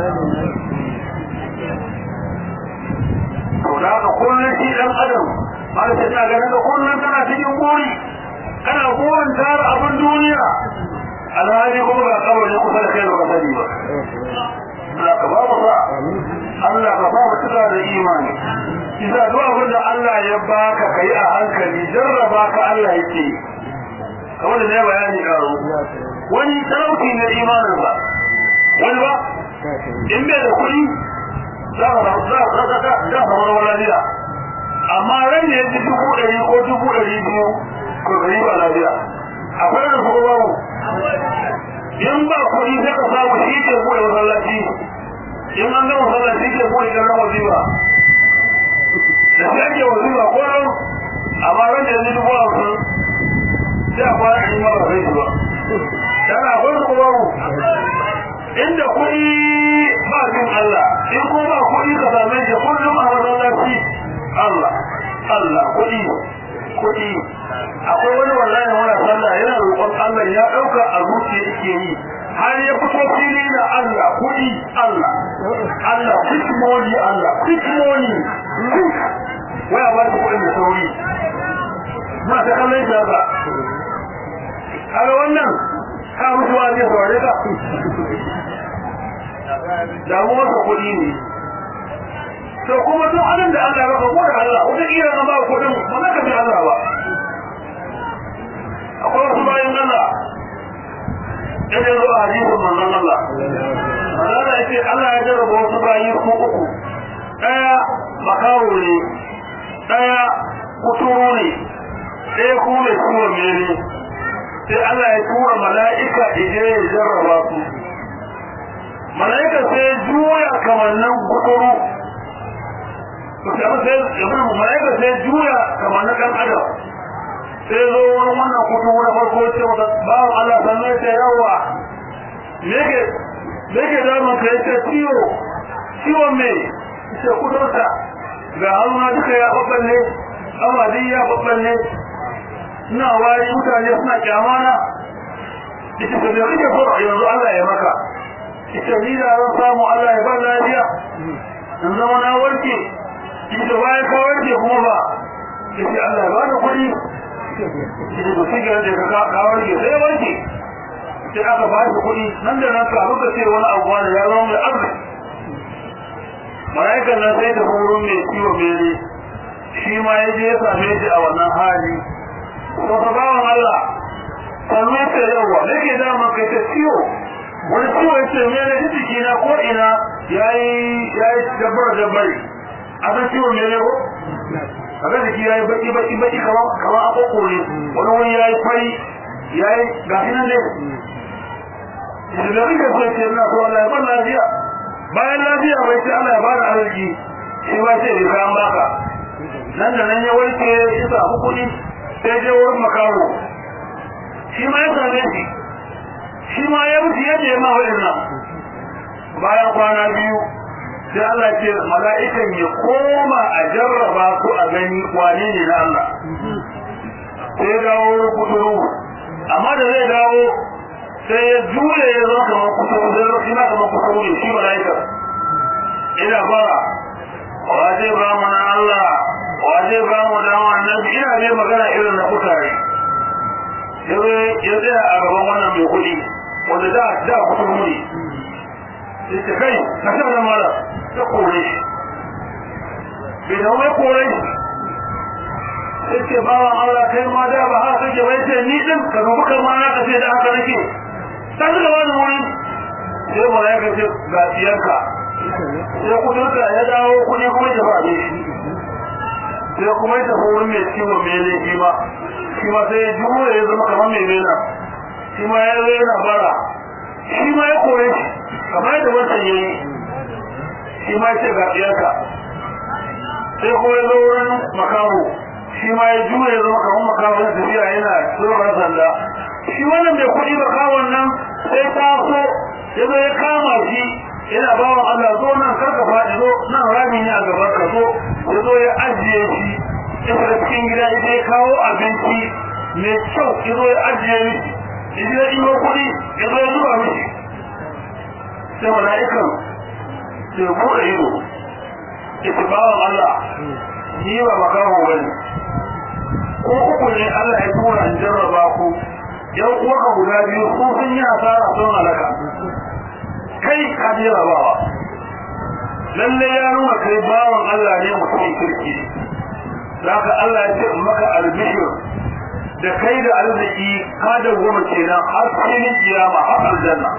to da haka kullum shi dan adam har sai ina ganin da kullum kana cikin buri kana burin tara abin duniya alhali kuma ga kabarin kusa da kai ba ka sani ba Allah ka ba mu sa Allah ka ba mu cika da imani Isa duk abin da Allah ya baka kai a hankali jarraba ka Allah yake yi kamar da ne bayani karo wani talauci na imanin ba wani ba in bai da kuɗi za ka za ka za ka za ka wani lafiya amma ran ne ji dubu ɗari ko dubu ɗari biyu ko gari ba lafiya akwai da su babu in ba kuɗi sai ka samu shi ke buɗe masallaci in an ga masallaci ke buɗe kan wazifa da sai ake wazifa ko nan amma ran da yanzu dubu hamsin sai a fara yi mara zai ba yana akwai su babu inda kuɗi ba jin Allah in ko ba kuɗi ka same shi kullum a masallaci Allah Allah kuɗi kuɗi akwai wani wallahi wani sallah yana roƙon Allah ya ɗauka a zuciya yake yi har ya fito fili na Allah kuɗi Allah Allah quick money Allah quick money quick waya ba ta kuɗin da sauri ma ta kallon shi haka kaga wannan ka mutuwa zai saurare ka damuwar ka kuɗi ne to kuma duk abin da Allah ya baka ko da Allah wata kira na ba kuɗin ba za ka bi Allah ba akwai wasu bayan Allah yadda zo a hadisin manzon Allah Allah ya ce Allah ya jarraba wasu bayi ko uku ɗaya makawo ne ɗaya kuturu ne ɗaya kuma mai ciwon mere sai Allah ya tura mala'ika ije ya jarraba su mala'ika sai juya kamannin kuturu mala'ika sai juya kamannin ɗan adam sai zo wani wannan kuturu na farko ce wata bawan Allah sannan ya ce yawa me ke damun ka ya ce ciwo ciwon me ce kudurta ga haruna duka ya babballe amadi ya babballe ina wari mutane suna kyamana ita ka da rike fara yanzu Allah ya maka ita ni da ran samu Allah ya ba lafiya in zama na warke ita bayan ka warke kuma ba ita Allah ya ba da kuɗi ita da sigar da ka ka warke sai warke sai aka ba shi kuɗi nan da nan ka ruka ce wani abu da ya zama mai arziki mala'ikan nan sai da wurin mai ciwo mere shi ma ya je ya same shi a wannan hali to ka bawan Allah sannu ya ce yawa da ke dama kai ta ciwo wani ciwo ya ce mere ji jiki na ko ina ya yi dabbar dabbari a san ciwo mere ko a ga jiki ya yi baki baki baki kamar kamar akoko ne wani wani ya yi fari ya yi gashi nan ne da rike sai ce na so Allah ya ban lafiya bayan lafiya bai ce Allah ya bada arziki shi ba ce bai kayan baka nan da nan ya warke ya samu kuɗi sai je wurin makawo shi ma ya same shi shi ma ya mutu yadda ya ma waɗannan bayan kwana biyu sai Allah ce mala'ikan ya koma a jarraba su a gani wane ne na Allah sai dawo wurin kuduru amma da zai dawo sai ya jure ya zo kamar kuduru sai ya shi ma kamar kuduru ne shi mala'ikar ina bara waje ba mu na Allah waje ba mu da annabi ina ne magana irin na kutare yazo ya tsaya a gaban wannan mai kuɗi wanda da da kuduru ne sai kai ka sa da mala ta kore shi bai da wai kore shi sai ce bawan Allah kai ma da ba haka kake bai ce ni din ka dubi kan ma ka ce da haka nake ta ga wani wuri sai malaika ce ga tiyarka sai kudurka ya dawo kudi kuma ya faɗe shi sai kuma ya tafi wurin mai ciwo mai laifi ma shi ma sai ya jure ya zama kamar mai mena shi ma ya zo yana bara shi ma ya kore shi kamar yadda wancan ya yi shi ma ya ce ga tiyarka sai kuma ya zo wurin makaho shi ma ya jure ya zama kamar makaho na tafiya yana tsoron sanda shi wannan mai kuɗi makawon nan sai taso ya zo ya kama shi yana ba wa Allah zo nan karka faɗi zo nan rami ne a gaban ka zo ya zo ya ajiye shi ya fita cikin gida ya je kawo abinci mai kyau ya zo ya ajiye mishi ya je ya ɗigo kuɗi ya zo ya zuba mishi sai mala'ikan sai ya buɗe ido ya ce bawan Allah ni ba makaho ba ne ko uku ne Allah ya tura in jarraba ku yan uwaka guda biyu ko sun yi asara sun halaka kai ka jarrabawa lalle ya nuna kai bawan Allah ne mutum kirki zaka Allah ya ce maka albishir da kai da arziki ka da goma kenan har cikin kiyama har aljanna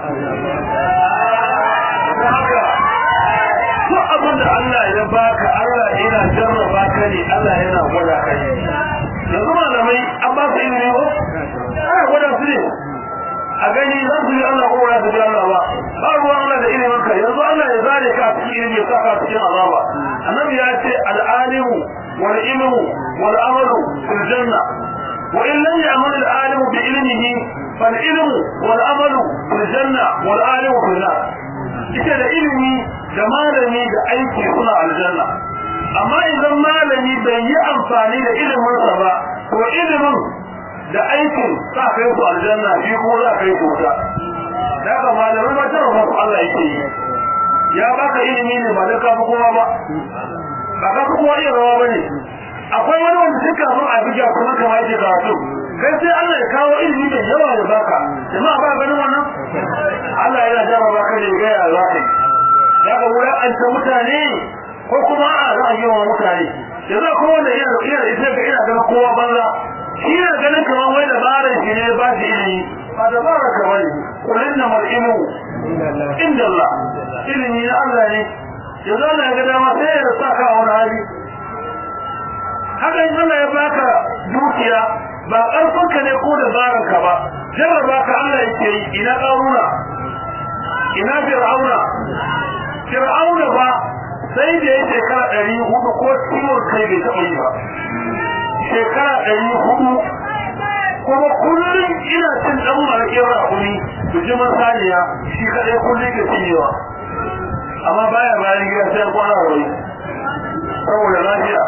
haka duk abin da Allah ya baka Allah yana jarraba ka ne Allah yana gwada ka ne yanzu malamai an ba su ilimi ko ana gwada su ne a gani za su yi Allah ko za su ji Allah ba ba ruwan Allah da ilimin ka yanzu Allah ya zare ka a cikin ilimi ya saka cikin azaba annabi ya ce al'alimu wal ilmu wal amalu fil janna wa in lam ya'mal al alimu bi ilmihi fal ilmu wal amalu fil janna wal alimu fil nar ita da ilimi da malami da aiki suna aljanna amma idan malami bai yi amfani amfani da iliminsa ba to ilimin da aikin sa kai su aljanna shi ko za kai su wuta da ka malamai ba tara masu Allah yake yi ya baka ilimi ne ba da ka fi kowa ba ba ka fi kowa iya rawa ba ne akwai wani wanda duk kafin a bija kuma kama yake karatu kai sai Allah ya kawo ilimi da yawa ya baka jama'a ba ganin wannan Allah yana jama baka ne ga ya za ka yi ya ga wurin an ta mutane ko kuma a za a yi wa mutane yanzu akwai wanda yana da ita ga ina ganin kowa banza shi ne ganin kamar wai dabarar shi ne ba shi ilimi ba dabara ka bane kullun na mar'imu inda Allah ilimi na Allah ne yanzu Allah ya ga dama sai ya sa ka a wani hali haka in Allah ya baka dukiya ba ƙarfinka ne ko dabarar ka ba jarraba ka Allah yake yi ina ƙaruna ina fir'auna fir'auna ba sai da ya shekara ɗari hudu ko ciwon kai bai taɓa yi ba shekara ɗari hudu kuma kullum ina cin ɗan maraƙin rakumi bijimin saniya shi kaɗai kullum ke cinyewa amma baya bayan gida sai kwana wani saboda lafiya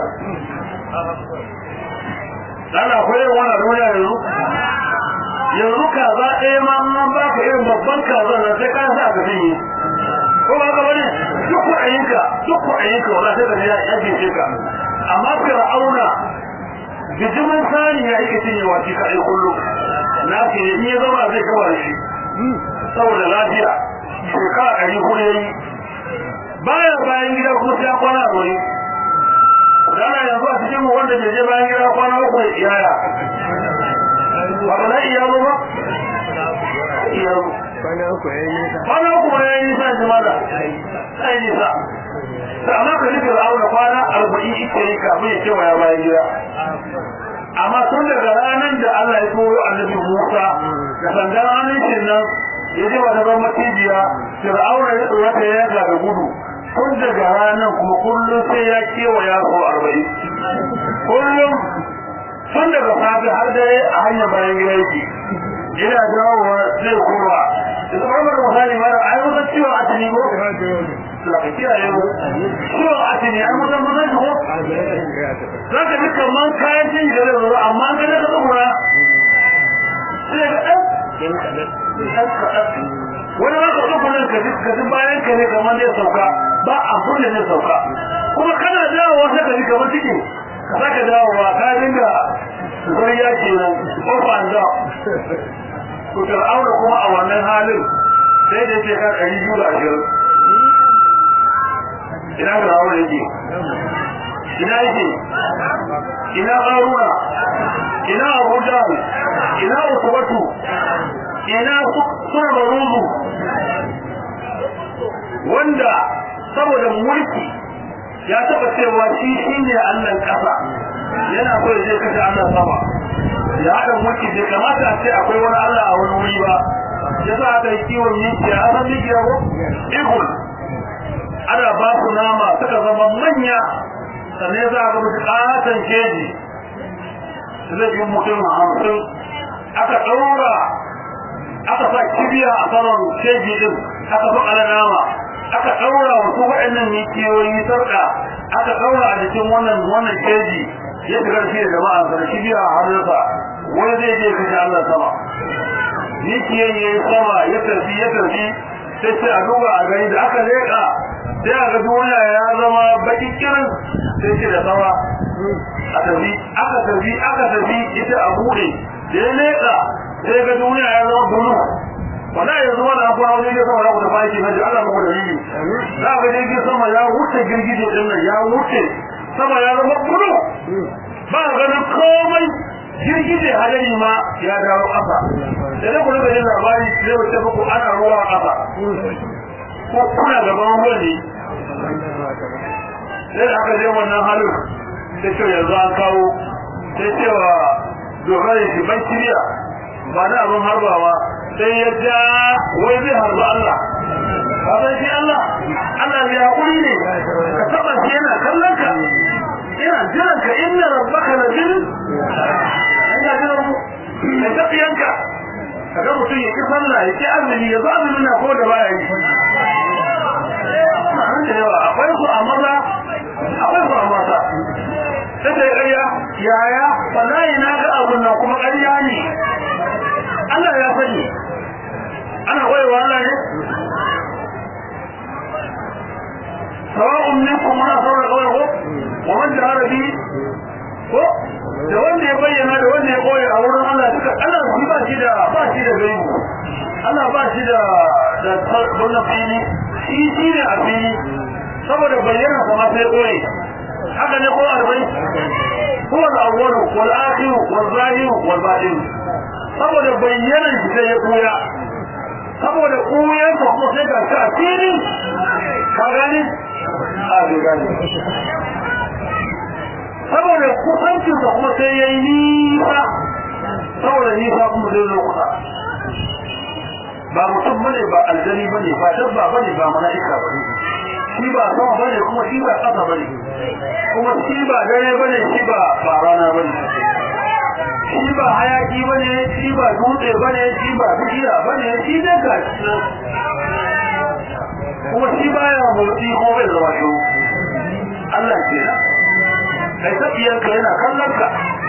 ana koyar wannan duniya yanzu yanzu kaza ɗaya ma an ba ka irin babban kaza na sai ka sa ka cinye ko ba ka bane duk kuɗayenka duk kuɗayenka wala sai ka ya yake ce ka amma fir'auna bijimin sani ya yake cinyewa shi kaɗai kullum na ke in ya zama zai kama da shi saboda lafiya shekara ɗari hudu ya yi baya bayan gida kuma sai ya kwana a wani dana yanzu a cikin wanda bai je bayan gida kwana uku ya iyaya ba ba na iyalo ba iyalo kwana uku ya yi nisa kwana uku ma ya yi nisa jima da sai nisa da amma ka nufi auna kwana arba'in ita yi kafin ya cewa ya bayan gida amma tun daga ranar da Allah ya turo annabi Musa da sandan hannun shi nan ya je wata ban macijiya fir'auna ya tsora ta yaga da gudu tun daga ranar kuma kullum sai ya kewaya sau arba'in kullum tun daga safe har dare a hanyar bayan gida yake ina dawowa zai koma da zama mara misali mara ai wata ciwon atini ko da ka kiyaye mu ciwon atini ai mutan mutan ko za ka ji kaman kayan cin da zai zo amma an ga ka tsura sai ga ɗan wani ma ka tsofa nan ka ji bayan ka ne kamar zai sauka ba abun da zai sauka kuma kana dawowa sai ka ji kamar cikin ka sake dawowa ka dinga zuriya kenan off and down to fir'auna kuma a wannan halin sai da yake kan ɗari biyu da ashirin ina fir'auna yake ina yake ina ƙaruna ina abuja ina ukubatu ina suna baruzu wanda saboda mulki ya taba cewa shi shine Allah kasa yana so ya je kashe Allah sama ya hada mulki bai kamata a ce akwai wani Allah a wani wuri ba yasa aka yi kiwon mikiya a san mikiya ko ihul ana ba su nama suka zama manya sannan za a ga musu ƙaton keji zai yi mutum hamsin aka ɗaura aka sa kibiya a saman keji din aka fi ala nama aka ɗaura wasu waɗannan mikiyoyi sarƙa aka ɗaura a jikin wannan wannan keji ya fi ƙarfi da jama'a sa da kibiya a hannunsa wani zai je kashe Allah sama mikiyan ya yi sama ya tafi ya tafi sai sai a duba a gani da aka leƙa sai a ga duniya ya zama baƙi kirin sai ce da sama a tafi aka tafi aka tafi ita a buɗe da ya leƙa sai ga duniya ya zama bulu wanda yanzu wani abu a wajen sama ya wuce baki na ji Allah muku da yi za ga jirgin sama ya wuce girgije din nan ya wuce sama ya zama bulu ba ganin komai girgije hadari ma ya dawo ƙasa da ne kuma da labari zai wuce muku ana ruwa a ƙasa ko kuna gaban ruwan ne sai da aka je wannan halin sai ce yanzu an kawo sai cewa dogara shi ban kiriya ba na abin harbawa sai ya ja wai zai harba Allah ba sai shi Allah Allah ya haƙuri ne ka taɓa shi yana kallon ka ina jiran ka inna rabbaka la bil ina jiran mu kai tafiyanka kaga mutum ya ki sallah ya ki azumi ya zo azumi na ko da baya yi da yawa akwai su a maza akwai su a mata sai da ƙarya yaya wallahi na ga abun nan kuma ƙarya ne Allah ya sani ana koyewa Allah ne sawa'un minkum man asarra qawlahu wa man jahara bi ko da wanda ya bayyana da wanda ya koyi a wurin Allah duka Allah shi ba shi da ba shi da gaibu Allah ba shi da da wannan fili shi shi ne a fili saboda bayyana kuma sai koyi haka ne ko arbai هو الأول والآخر والظاهر والباطن saboda bayyanan shi sai ya koya saboda koyan sa kuma sai ga shi a fili ka gani a bai gani saboda kusancin sa kuma sai ya yi nisa saboda nisa kuma zai zo kusa ba mutum bane ba aljani bane ba dabba bane ba mala'ika bane shi ba sama bane kuma shi ba ƙasa bane kuma shi ba dare bane shi ba ba rana bane shi ba hayaki bane shi ba dutse bane shi ba bishiya bane shi ne ga kuma shi baya motsi ko bai zama shi Allah ke nan kai tafiyanka yana kallon ka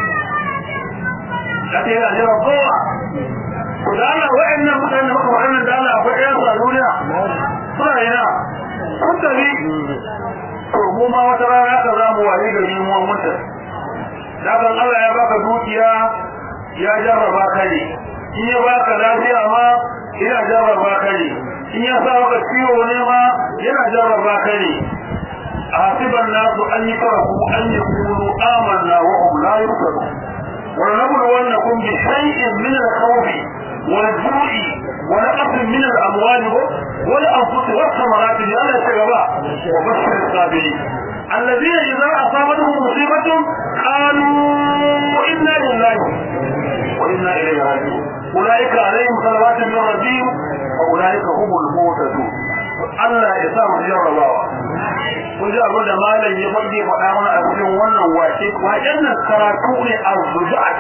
kace yana jira kowa ku da Allah wa'annan mutane maka wa'annan da Allah akwai ɗayan su a duniya suna yana kun tafi to mu ma wata rana ka za mu waye gari mu mutu dakan Allah ya baka dukiya ya jarraba ka ne in ya baka lafiya ma yana jarraba ka ne in ya sa maka ciwo ne ma yana jarraba ka ne hasiban nasu an yi farahu an yi kunu amanna wa hum la yuftarun wa nabluwannakum bi shay'in min al-khawf wal-ju'i wa naqsin min al-amwal wal-anfus was-samarat li alla tagaba wa bashir as-sabirin الذين إذا أصابتهم مصيبة قالوا إنا لله وإنا إليه راجعون أولئك عليهم صلوات من ربهم وأولئك هم المهتدون Allah ya sa mu jarrabawa kun ji abin da malam ya fage faɗa mana a cikin wannan wace waken nan karatu ne a rujat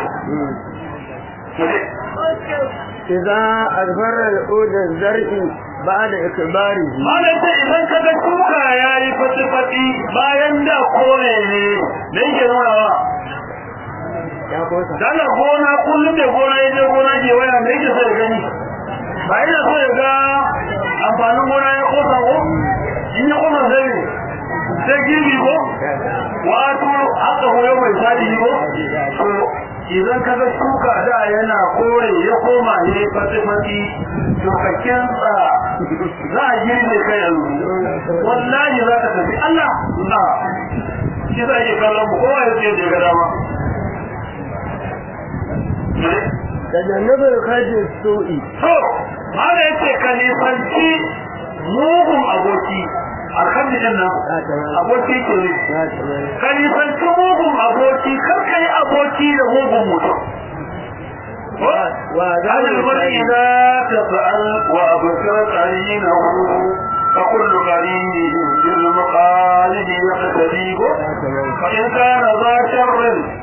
إذا أدبر الأود الزرع بعد إكباره malam ce idan ka ga shuka ya yi fati-fati bayan da kore ne da yake nuna wa ya kosa dala gona kullum da gona ya je gona ke waya me yake so ya gani ba ina so ya ga amfanin gona ya kosa ko in ya kosa sai ne sai girbi ko wato haka hoyo mai sadi ko to idan ka ga shuka da yana kore ya koma ne fati fati to ka kinsa za a girbe kai yanzu wallahi za ka tafi Allah na shi za ke kallon mu kowa ya ce je ga dama تجنب الخرج السوء to haka yace ka nisanci mugun aboki alhamdu din nan aboki ke ne ka nisanci mugun aboki kar ka yi aboki da mugun mutum هذا المرء إذا تفعل وأبصر قرينه فكل قرين بالمقالب يقتديه فإن كان ذا شر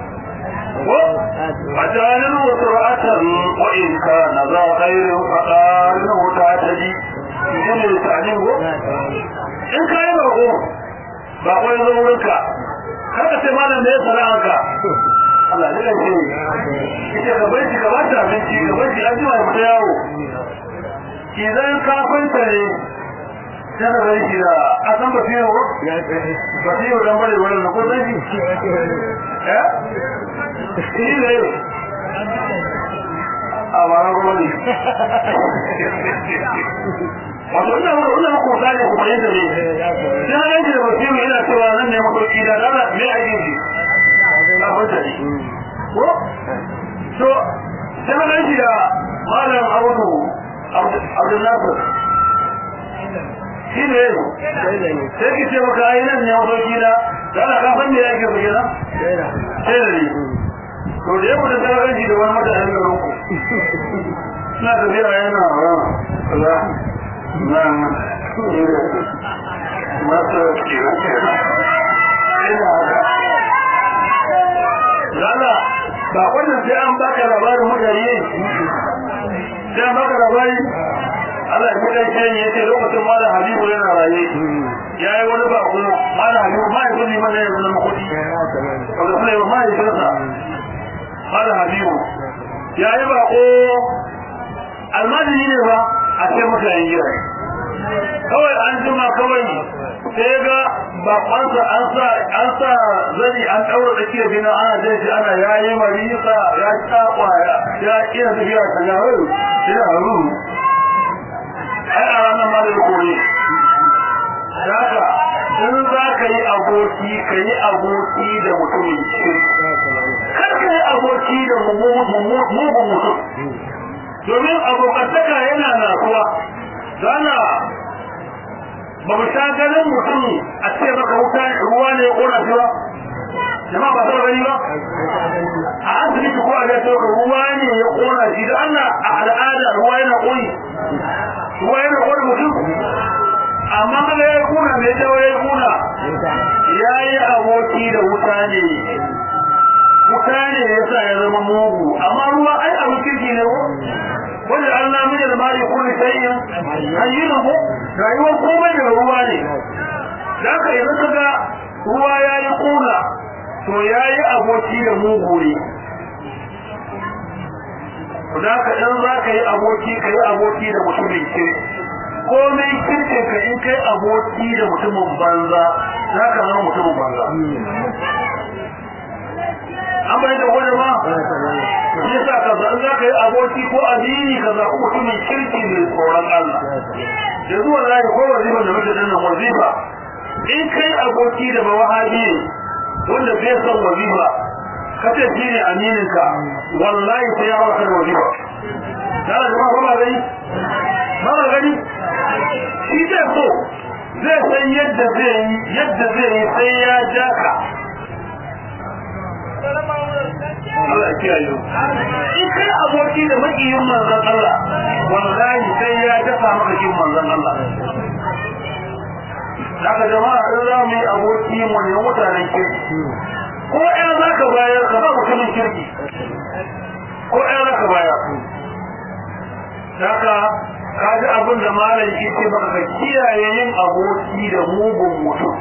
فجعله سرعة وإن كان ذا خير فقارنه تعتدي يجب التعليم in ka yi bako ba kwai zo wurinka har ka sai malam da ya sana'arka Allah ne da ce ita ka bai ka bata abinci ka bai an jima ya fita yawo idan ka kwanta ne sai ka bai shi da a san ba fiye wa ba fiye wa dan bare wurin ko zai shi eh shi ne a ba na gwamnati wato ina muku ina muku misali ku fahimta ne sai na yanke da basiru ina cewa nan ne mafarki da dala me a yin shi na fahimta ne ko so sai na yanke da malam audu abdul nasir shi ne sai ki ce maka ai nan ne mafarki da dala ka san me yake su gina sai da ne to da yau da sai na yanke da wani mutanen garin ku suna tafiya yana wa nan masu Lala, ba wannan sai an baka labarin mutane sai an baka labari Allah ya kai shi yace lokacin malam Habibu yana raye ya yi wani bako mana habibu mahaifin ne mana yanzu na kudi wanda suna yi wa mahaifinsa mana habibu ya yi bako almajiri ne ba a ce maka yan gira kawai an jima kawai sai ga bakonsa an sa an sa zani an daura da kiyar bina ana zai shi ana ya yi marisa ya sha kwaya ya iya tafiya ta ya hau shi da haru ai a ranar ma da kore Daga in za ka yi aboki ka yi aboki da mutumin kirki kar ka yi aboki da mugun mutum domin abokantaka yana nasuwa zana ba mu sha ganin mutum a ce maka wuta ruwa ne ya kona shi ba jama ba ta gani ba a asibiti ko a gato ruwa ne ya kona shi da Allah a al'ada ruwa yana koyi ruwa yana kona mutum amma kaga ya kuna mai dawo ya kuna ya yi aboki da wuta ne wuta ne ya sa ya zama mugu amma ruwa ai abin kirki ne ko wanda Allah mun da mali kulli shay'in hayyina ko rayuwar komai da ruwa ne da ka yanzu kaga ruwa ya yi kuna to ya yi aboki da mugu ne da ka dan za ka yi aboki ka yi aboki da mutumin kirki komai kirkin ka in kai aboki da mutumin banza za ka zama mutumin banza an bai da wani ma shi sa ka za za ka yi aboki ko amini ka zaɓi mutumin kirki mai tsoron Allah da zuwa za ko wazifa da muke dannan wazifa in kai aboki da mawahabi wanda bai son wazifa ka ce shi ne amininka wallahi sai ya baka da wazifa da jama'a ba gani ba gani shi zai so zai san yadda zai yi yadda zai yi sai ya ja ka Allah ya kiyaye in kai aboki da makiyin manzon Allah wallahi sai ya dafa maka kin manzon Allah Daga jama'a in za mu yi aboki mu ne mutanen kirki ko ɗaya za ka bayar ka ba mutumin kirki ko ɗaya za ka bayar Daga kaji abin da malam ke ce maka ka kiyaye yin aboki da mugun mutum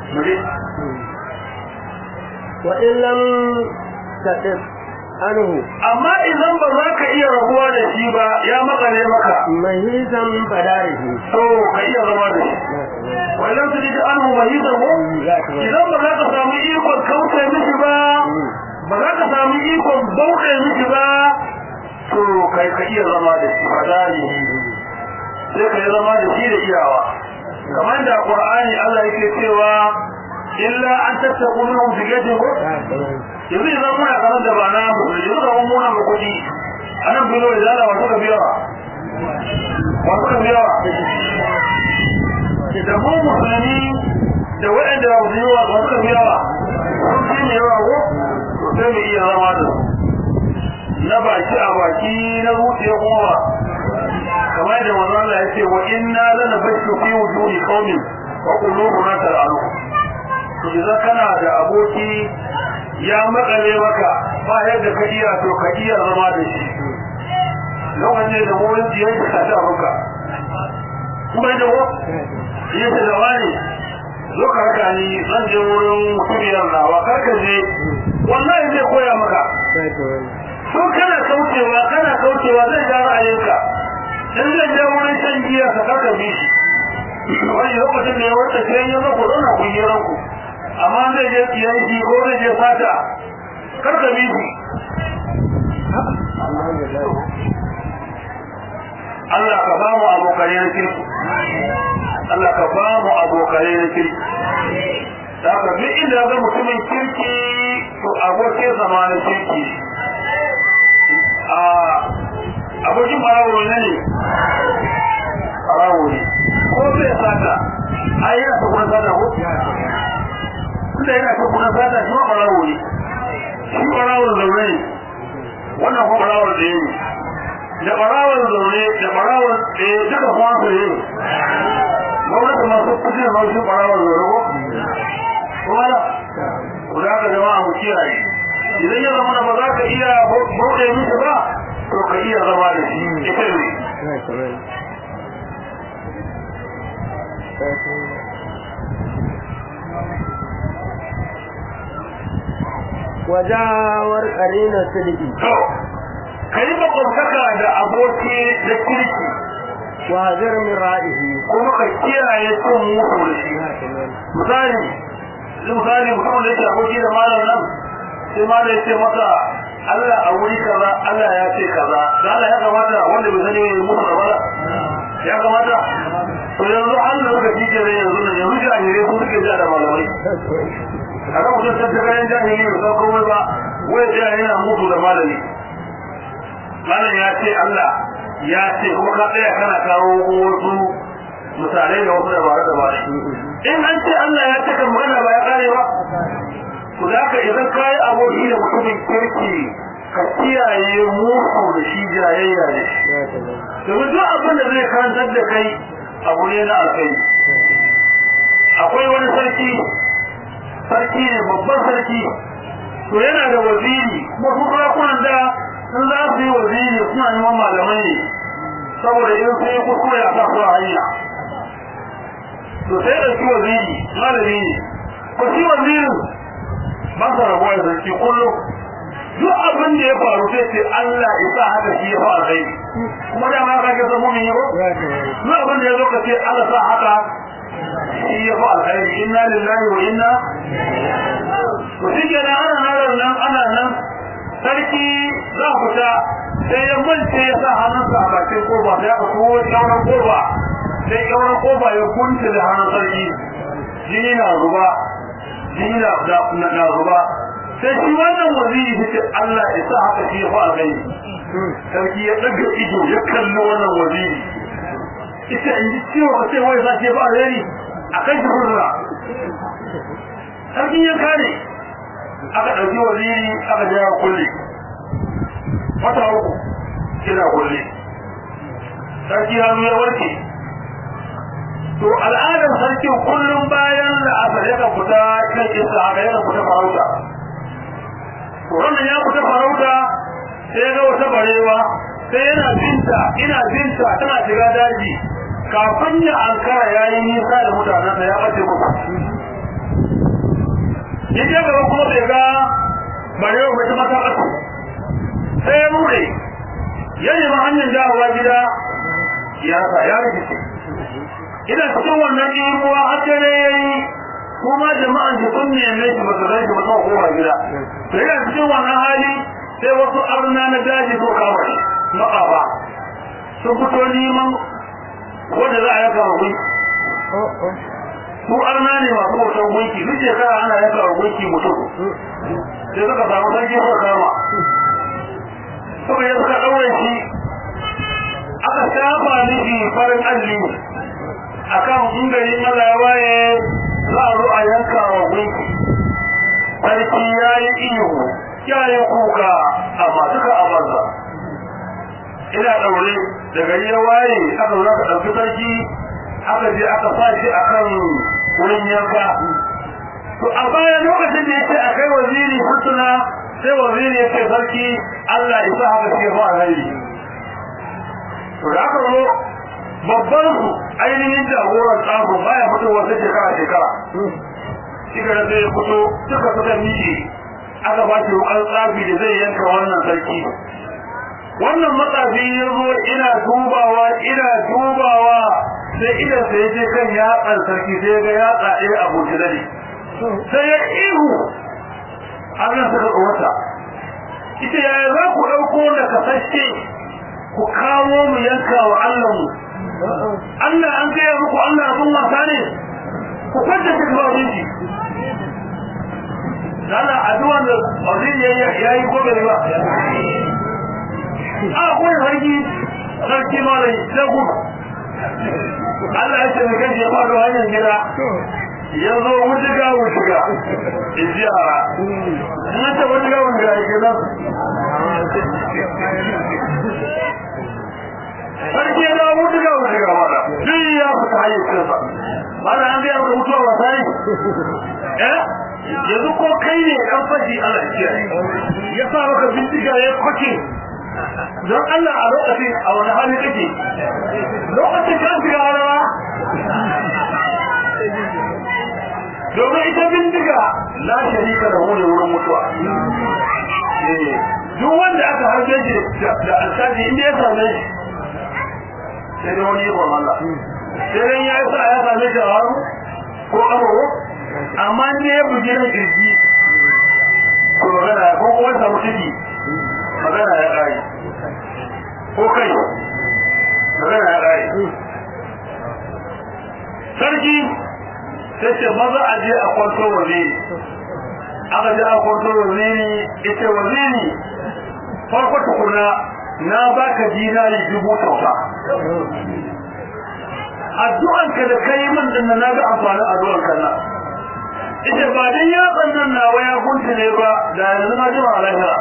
wa illam taqif anhu amma idan ba za ka iya rabuwa da shi ba ya makale maka mahisan fadarihi to ka iya zama da shi wannan su ji anhu mahisan ko idan ba za ka samu ikon kauce miki ba ba za ka samu ikon bauɗe miki ba to kai ka iya zama da shi fadarihi sai ka yi zama da shi da iyawa kamar da qur'ani Allah yake cewa illa an tattaku minhum fijatin ko yanzu idan muna kamar da ba na mu yanzu da mun muna mu kudi anan bilo da zala wato ka biya wato ka biya da mu musulmi da waɗanda ba su yi wa wato ka biya sun fi ne yawa ko to sai mu iya zama da su na baki a baki na zuciya kuma kamar da manzo Allah yace wa inna lanabashu fi wujuhi qaumin wa qulubuna tar'alu to idan kana da aboki ya makale maka ba yadda ka iya to ka iya zama da shi lokacin da wurin jiyar da ka ta maka kuma da wa yace da wani zo ka raka ni zan je wurin mutumiyar nawa karka je wallahi zai koya maka so kana kaucewa kana kaucewa zai ja ra'ayinka in zai je wurin shan giya ka karka bi shi wani lokacin da ya wata sai ya zo ku zauna ku yi ranku amma zai je kiyanki ko zai je fata karka bi shi Allah ka ba mu abokanai na kirki Allah ka ba mu abokanai na kirki da ka duk inda ga mutumin kirki to abokin zama na kirki a abokin barawo ne ne barawo ne ko zai sata a yi yasa kuma sata ko tunda yana ta kuma sata shi ma barawo ne shi barawon zaune ne wannan kuma barawon da ne da barawon zaune da barawon ɗaya duka kuma su ne gwamnati masu kusa da masu barawon zaune ko kuma da ku da aka jama'a mu kiyaye idan ya zama ba za ka iya bauɗe musu ba to ka iya zama da shi ita ne wajawar qarina sidiki to kai makwabtaka da aboki da kirki wa hazir min ra'ihi kuma ka kiyaye cin mutu da shi misali misali mutum da yake aboki da malam nan sai malam ya ce masa Allah a wuri kaza Allah ya ce kaza da Allah ya kamata wanda bai sani ya mutu da wala ya kamata to yanzu an da suka tije da yanzu nan yanzu jahilai su suke ja da malamai a kan mutum tattakayen jahili ba san komai ba wai jahili yana mutu da malami malam ya ce Allah ya ce kuma ka tsaya kana kawo wasu misalai da wasu dabara dabara in an ce Allah ya ce kan magana ba ya kare ba ku za ka idan ka yi aboki da mutumin kirki ka kiyaye mutu da shi jayayya da shi domin duk abin da zai karantar da kai abu ne na alkai akwai wani sarki sarki ne babban sarki to yana da waziri kuma su sarakunan da sun za su yi waziri suna neman malamai ne saboda in sai yi kuskure a kasuwa hanya to sai da shi waziri malami ne ko shi wazirin ba sa rabuwa da sarki kullum duk abin da ya faru sai ce Allah isa haka shi ya fa alkhairi kuma da ma ka ga zama mun yi ba duk abin da ya zo ka ce Allah sa haka shi ya fa alkhairi inna lillahi wa inna to shi kenan ana nan nan ana nan sarki za fita sai ya mance ya sa hannunsa a bakin kofa sai aka kowo kyauran kofa sai kyauran kofa ya kunce da hannun sarki jini na zuba jini na zuba sai shi wannan waziri ta ce Allah ya sa haka shi ya fa alkhairi sarki ya daga ido ya kalli wannan waziri ita in ji ciwo ka ce wai sa ce ba alheri a kan shi hurra sarkin ya kare aka ɗauki waziri aka ja kulle wata uku kina kulle sarki hannu ya warke to al'adar sarkin kullum bayan da aka yaka fita kan isa haka yaka fita farauta to wannan ya fita farauta sai ya ga wata barewa sai yana binta ina binta tana shiga daji kafin ya ankara ya yi nisa da mutanensa ya ɓace muku ya je gaba kuma bai ga barewa bai mata ɓace sai ya mure ya nemi hanyar dawowa gida ya sa ya rikice ina cikin wannan ɗimuwa har dare ya yi kuma jama'an da sun neme shi ba su rai shi ba su koma gida to yana cikin wannan hali sai wasu arna na daji ko kama shi maƙafa sun fito neman wanda za a yaka wa gunki su arna ne masu bautan gunki duk shekara ana yaka wa gunki mutum sai suka samu sarki suka kama suka yi suka ɗaure shi aka shafa miki farin alli akan ingarin Allah ya waye za a zo a yanka wa gunki sarki ya yi iyo ya yi kuka amma duka a banza ina ɗaure da gari ya waye aka zo aka ɗauki sarki aka je aka sa shi a kan wurin yanka to a baya lokacin da ya ce a kai waziri hutuna sai waziri ya ce sarki Allah isa haka ce fa alheri to da aka zo babban su ainihin jagoran tsago baya fitowa sai shekara shekara shi da zai fito suka suka miƙe aka ba shi ruwan tsafi da zai yanka wannan sarki wannan matsafi ya zo ina dubawa ina dubawa sai idan sai je kan yatsan sarki sai ga yatsa ɗaya a bujirari sai ya ihu Allah suka tsawata ita yaya za ku ɗauko da kasashe ku kawo mu yanka wa Allah mu Allah an gaya muku Allah abin wasa ne ku kwanta shi zuwa jinki Lala addu'an da Azin ya yi ko bai ba a kuma sarki sarki malai sai gudu Allah ya ce mai gaji ya faru hanyar gida ya zo wujiga wujiga in ji a na ce wujiga wujiga ya kenan sarki ya dawo wujiga wujiga mara duk ya fita hayyacinsa mana an gaya da mutuwa wasa ne eh yanzu ko kai ne dan fashi Allah ya kiyaye ya sa maka bindiga ya kwace don Allah a lokacin a wani hali kake lokacin kan shiga rawa domin ita bindiga la sharika da ne wurin mutuwa duk wanda aka harbe shi da alkaji inda ya same shi sai dai wani ikon Allah sai dai ya sa ya same shi a haru ko abubu amma ne ya bugi na kirji ko magana ko kuma samu ciki magana ya kare ko kai magana ya kare sarki sai ce maza a je a kwanto waziri aka je a kwanto waziri ita waziri farko tukuna na baka dinari dubu kyauta addu'anka da kai min din na ga amfanin addu'anka na ita ba dan ya tsannan nawa ya gunta ne ba da yanzu na ji ma lahira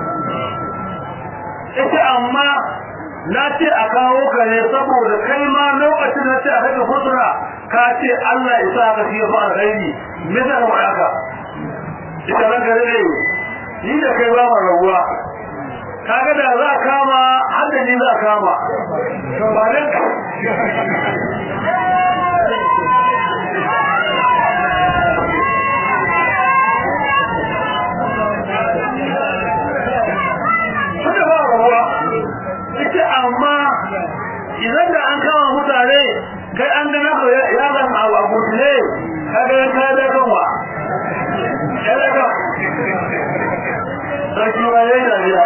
ita amma na ce a kawo ka ne saboda kai ma lokacin da ce a kai futura ka ce Allah ya sa ka fiye fa alkhairi me zan wa haka ita ran gare ne ni da kai ba mu rawuwa kaga da za kama hadda ni za kama ba dan Suka ba rabuwa, ita amma idan da an kama mutane kai an gana ko ya zan abu abu ne kaga ya ka da kanwa. Ya da kan. Sarki ma yayi dariya.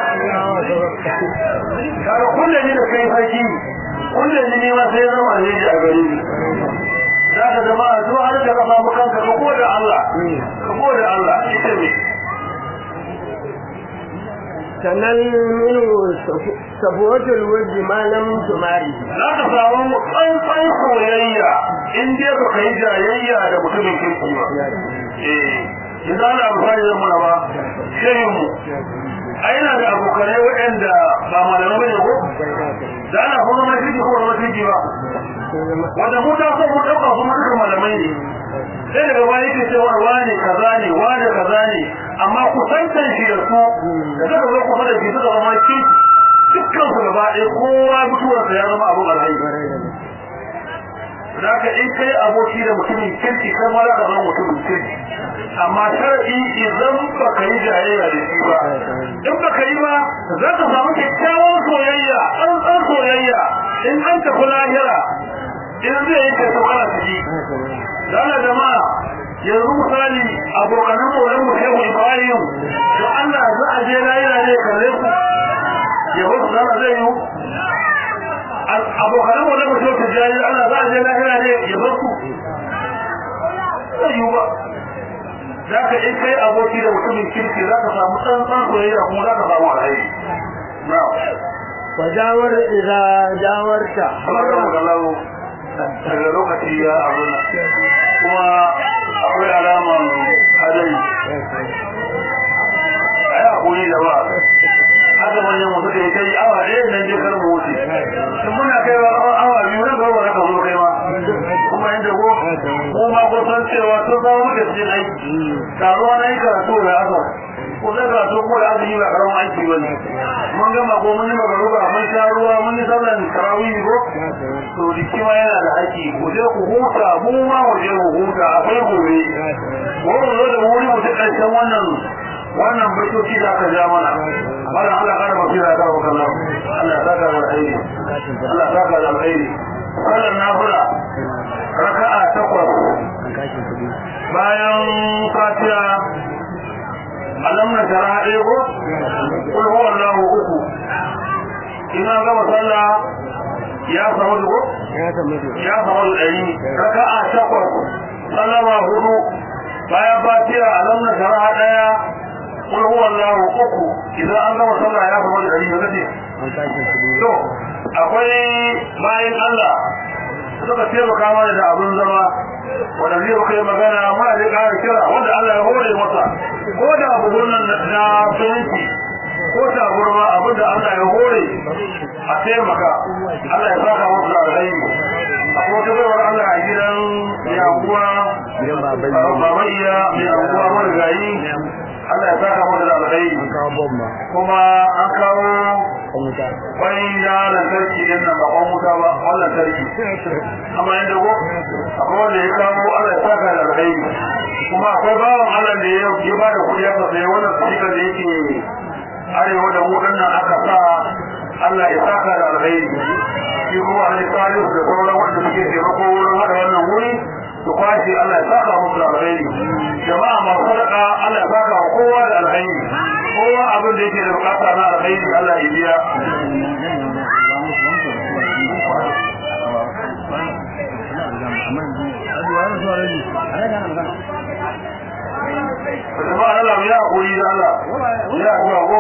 Kaga kulle ni da kai sarki, kulle ni ne ma sai zama ne a gari ni. Za ka zama a zuwa har da ka samu kanka ka gode Allah. Ka gode Allah, ita ne. sannan minu sabuwatul wajhi malam tumari za ka samu tsantsan soyayya in dai ba ka yi jayayya da mutumin kirki ba eh idan ana amfani da muna ba shehin mu ai na da abokanai waɗanda ba malamai bane ko da ana kuma mai kirki ko mai kirki ba wanda mu ta so mu ɗauka su duka malamai ne sai daga baya yake cewa wani kaza ne wani kaza ne amma kusantan shi da su da suka zo kusa da shi suka zama kirki dukkan su gaba ɗaya kowa mutuwarsa ya zama abin alhaji zaka in kai aboki da mutumin kirki kai ma za ka zama mutumin kirki amma sharadi idan ba ka yi jayayya da shi ba in ba ka yi ba za ka samu kyakkyawan soyayya tsantsan soyayya in an tafi lahira in zai yi kai kana ciki dala jama'a yanzu misali abokanan maulan mu shehu ibrahim to Allah za a je lahira ne kalle ku ya wasu zama zai yi abokanan wanda mutum ta jari ana za a je lahira ne ya bar ku zai yi ba za ka in kai aboki da mutumin kirki za ka samu tsantsan soyayya kuma za ka samu alheri na wa jawar idza jawarta kamar da magalau daga lokaci ya abu kuma akwai alaman hadari a yi haƙuri da ba haka manyan mutu da ya kai awa ɗaya nan je kar mu wuce in muna kai wa awa biyu na gaba ka zo kai ma kuma inda ko ko ma ko san cewa to ba mu da cikin aiki taruwa na yi karatu da asar ko da karatu ko da azumi ba karamin aiki bane mun gama ko mun yi magaruba mun sha ruwa mun yi sallan tarawih ko to jiki ma yana da aiki ku je ku huta mu ma mu je mu huta akwai gobe mu zo da wuri mu ta ƙarshen wannan wannan baitoci da aka ja mana wannan Allah kada mu fira da wakan Allah Allah saka da alheri Allah saka da alheri sallar nafila raka'a takwas bayan fatiha alam na shara ɗaya ko kul huwa Allah uku ina gama sallah ya samu ko ya samu ya samu ɗari raka'a takwas sallama hudu bayan fatiha alam na shara ɗaya kul huwa Allah uku idan an gama sallah ya samu ɗari ne kace to akwai bayan Allah suka taimaka mana da abin zama wanda zai kai magana muna da ƙara kira wanda Allah ya hore masa ko da abubuwan nan na fahimci ko ta gurma abin da Allah ya hore a taimaka Allah ya saka musu da alheri akwai wata baiwar Allah a gidan yakuwa baban iya mai anguwa marigayi Allah ya saka musu da alheri kuma an kawo kwai na lantarki din nan ba kwan wuta ba wannan lantarki amma yadda ko akwai wanda ya kawo Allah ya saka da alheri kuma akwai bawan Allah da ya ya bada kuɗi aka sai wannan sika da yake arewa da mu nan aka sa Allah ya saka da alheri shi kuma Ali Salisu da sauran wanda suke taimako wurin hada wannan wuri su kwashi Allah ya saka musu da alheri jama'a masu sadaka Allah ya saka wa kowa da alheri kowa abin da yake da bukata na alheri Allah ya biya jama'a Allah ya hakuri da Allah ya hakuri ko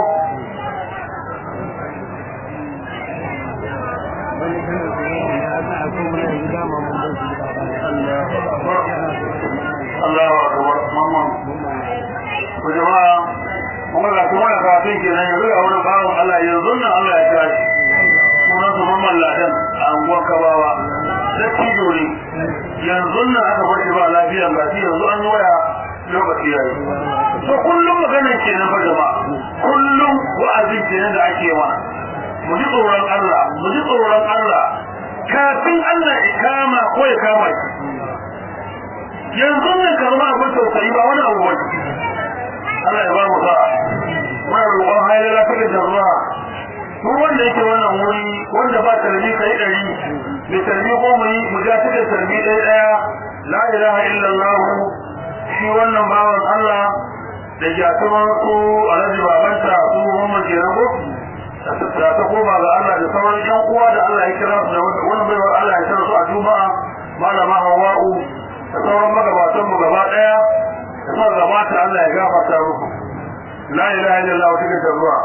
Allahu akbar mamman ku jama'a kuma ga kuma da kafin kenan yanzu ga wani bawon Allah yanzu nan Allah ya kira shi sunan su mamman ladan a anguwar kabawa da tijo ne yanzu nan aka bar shi ba lafiya ga shi yanzu an yi waya lokaci yayi to kullum maganar kenan fa jama'a kullum wa'azi kenan da ake mana mu ji tsoron Allah mu ji tsoron Allah kafin Allah ya kama ko ya kama shi yanzu nan karma abin tausayi ba wani abu wani Allah ya ba mu sa'a muna roƙon haila ta da jarra duk wanda yake wannan wuri wanda ba tarbi kai ɗari mai tarbi ko mu yi mu ja take tarbi ɗaya ɗaya la ilaha illallah shi wannan bawan Allah da jatuman su alhaji babanta su Muhammad ke rago da ta koma ga Allah da sauran ƴan uwa da Allah ya kira su da wani baiwar Allah ya kira su a Juma'a malama Hawwa'u da sauran magabatan mu gaba daya da sauran gabata Allah ya gafarta muku la ilaha illallah wa tilka ruwa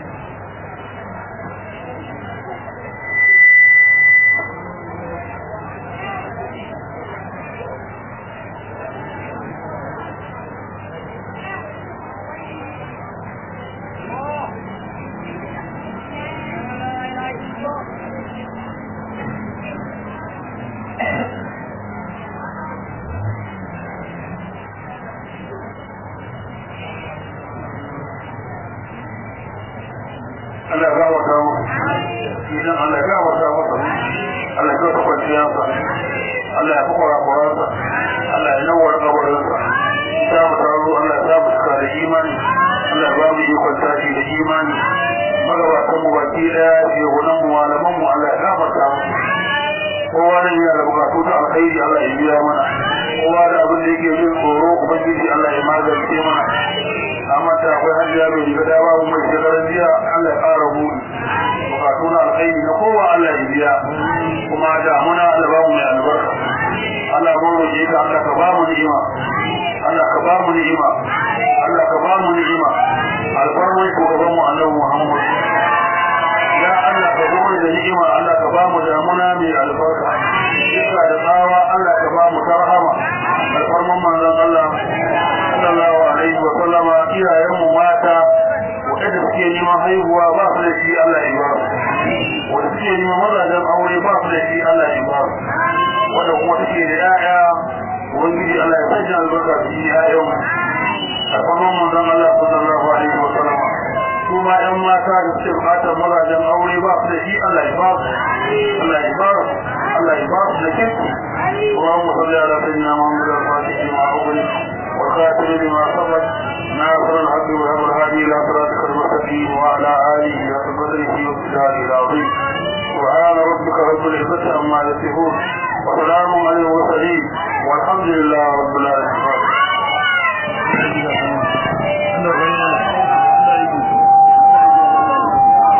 Allah ya gafarta muku idan Allah ya gafarta masa Allah ya kawo kwanciyarsa Allah ya fukura kuransa Allah ya nawar kabarinsa ta mu taro Allah ya samu suka da imani Allah ya ba mu ikon tashi da imani magabatan mu baki daya shehunan mu malaman mu Allah ya gafarta musu kowa nan yana da bukatu ta alkhairi Allah ya biya mana kowa da abin da yake jin tsoro ubangiji Allah ya magance mana amma ta akwai hajjiya mai riga da babu mai shekarar jiya Allah ya ƙara buɗi bukatu na alkhairi na kowa Allah ya biya kuma da muna Allah ba mu mai albarka Allah mun roƙe ka Allah ka ba mu ni'ima Allah ka ba mu ni'ima Allah ka ba mu ni'ima alfarman shugaban mu Annabi Muhammad ya Allah ka zo da ni'ima Allah ka ba mu damuna mai albarka iska da tsawa Allah ka ba mu tarhama alfarman manzon Allah sallallahu alaihi wa sallama iyayen mu mata wanda suke neman haihuwa ba su da shi Allah ya ba su wanda suke neman mazajen aure ba su da shi Allah ya ba su wanda kuma suke da 'ya'ya ubangiji Allah ya sanya albarka cikin 'ya'yan mu alfarman manzon Allah sallallahu alaihi wa sallama su ma ƴan mata da suke bukatar mazajen aure ba su da shi Allah ya ba su Allah ya ba su Allah ya ba su da kirki اللهم صل على سيدنا محمد الفاتح لما أغلق والخاتم لما سبق ناصر الحق والهدى الهادي إلى صراطك المستقيم وعلى آله وصحبه وسلم العظيم سبحان ربك رب العزة عما يصفون وسلام على المرسلين والحمد لله رب العالمين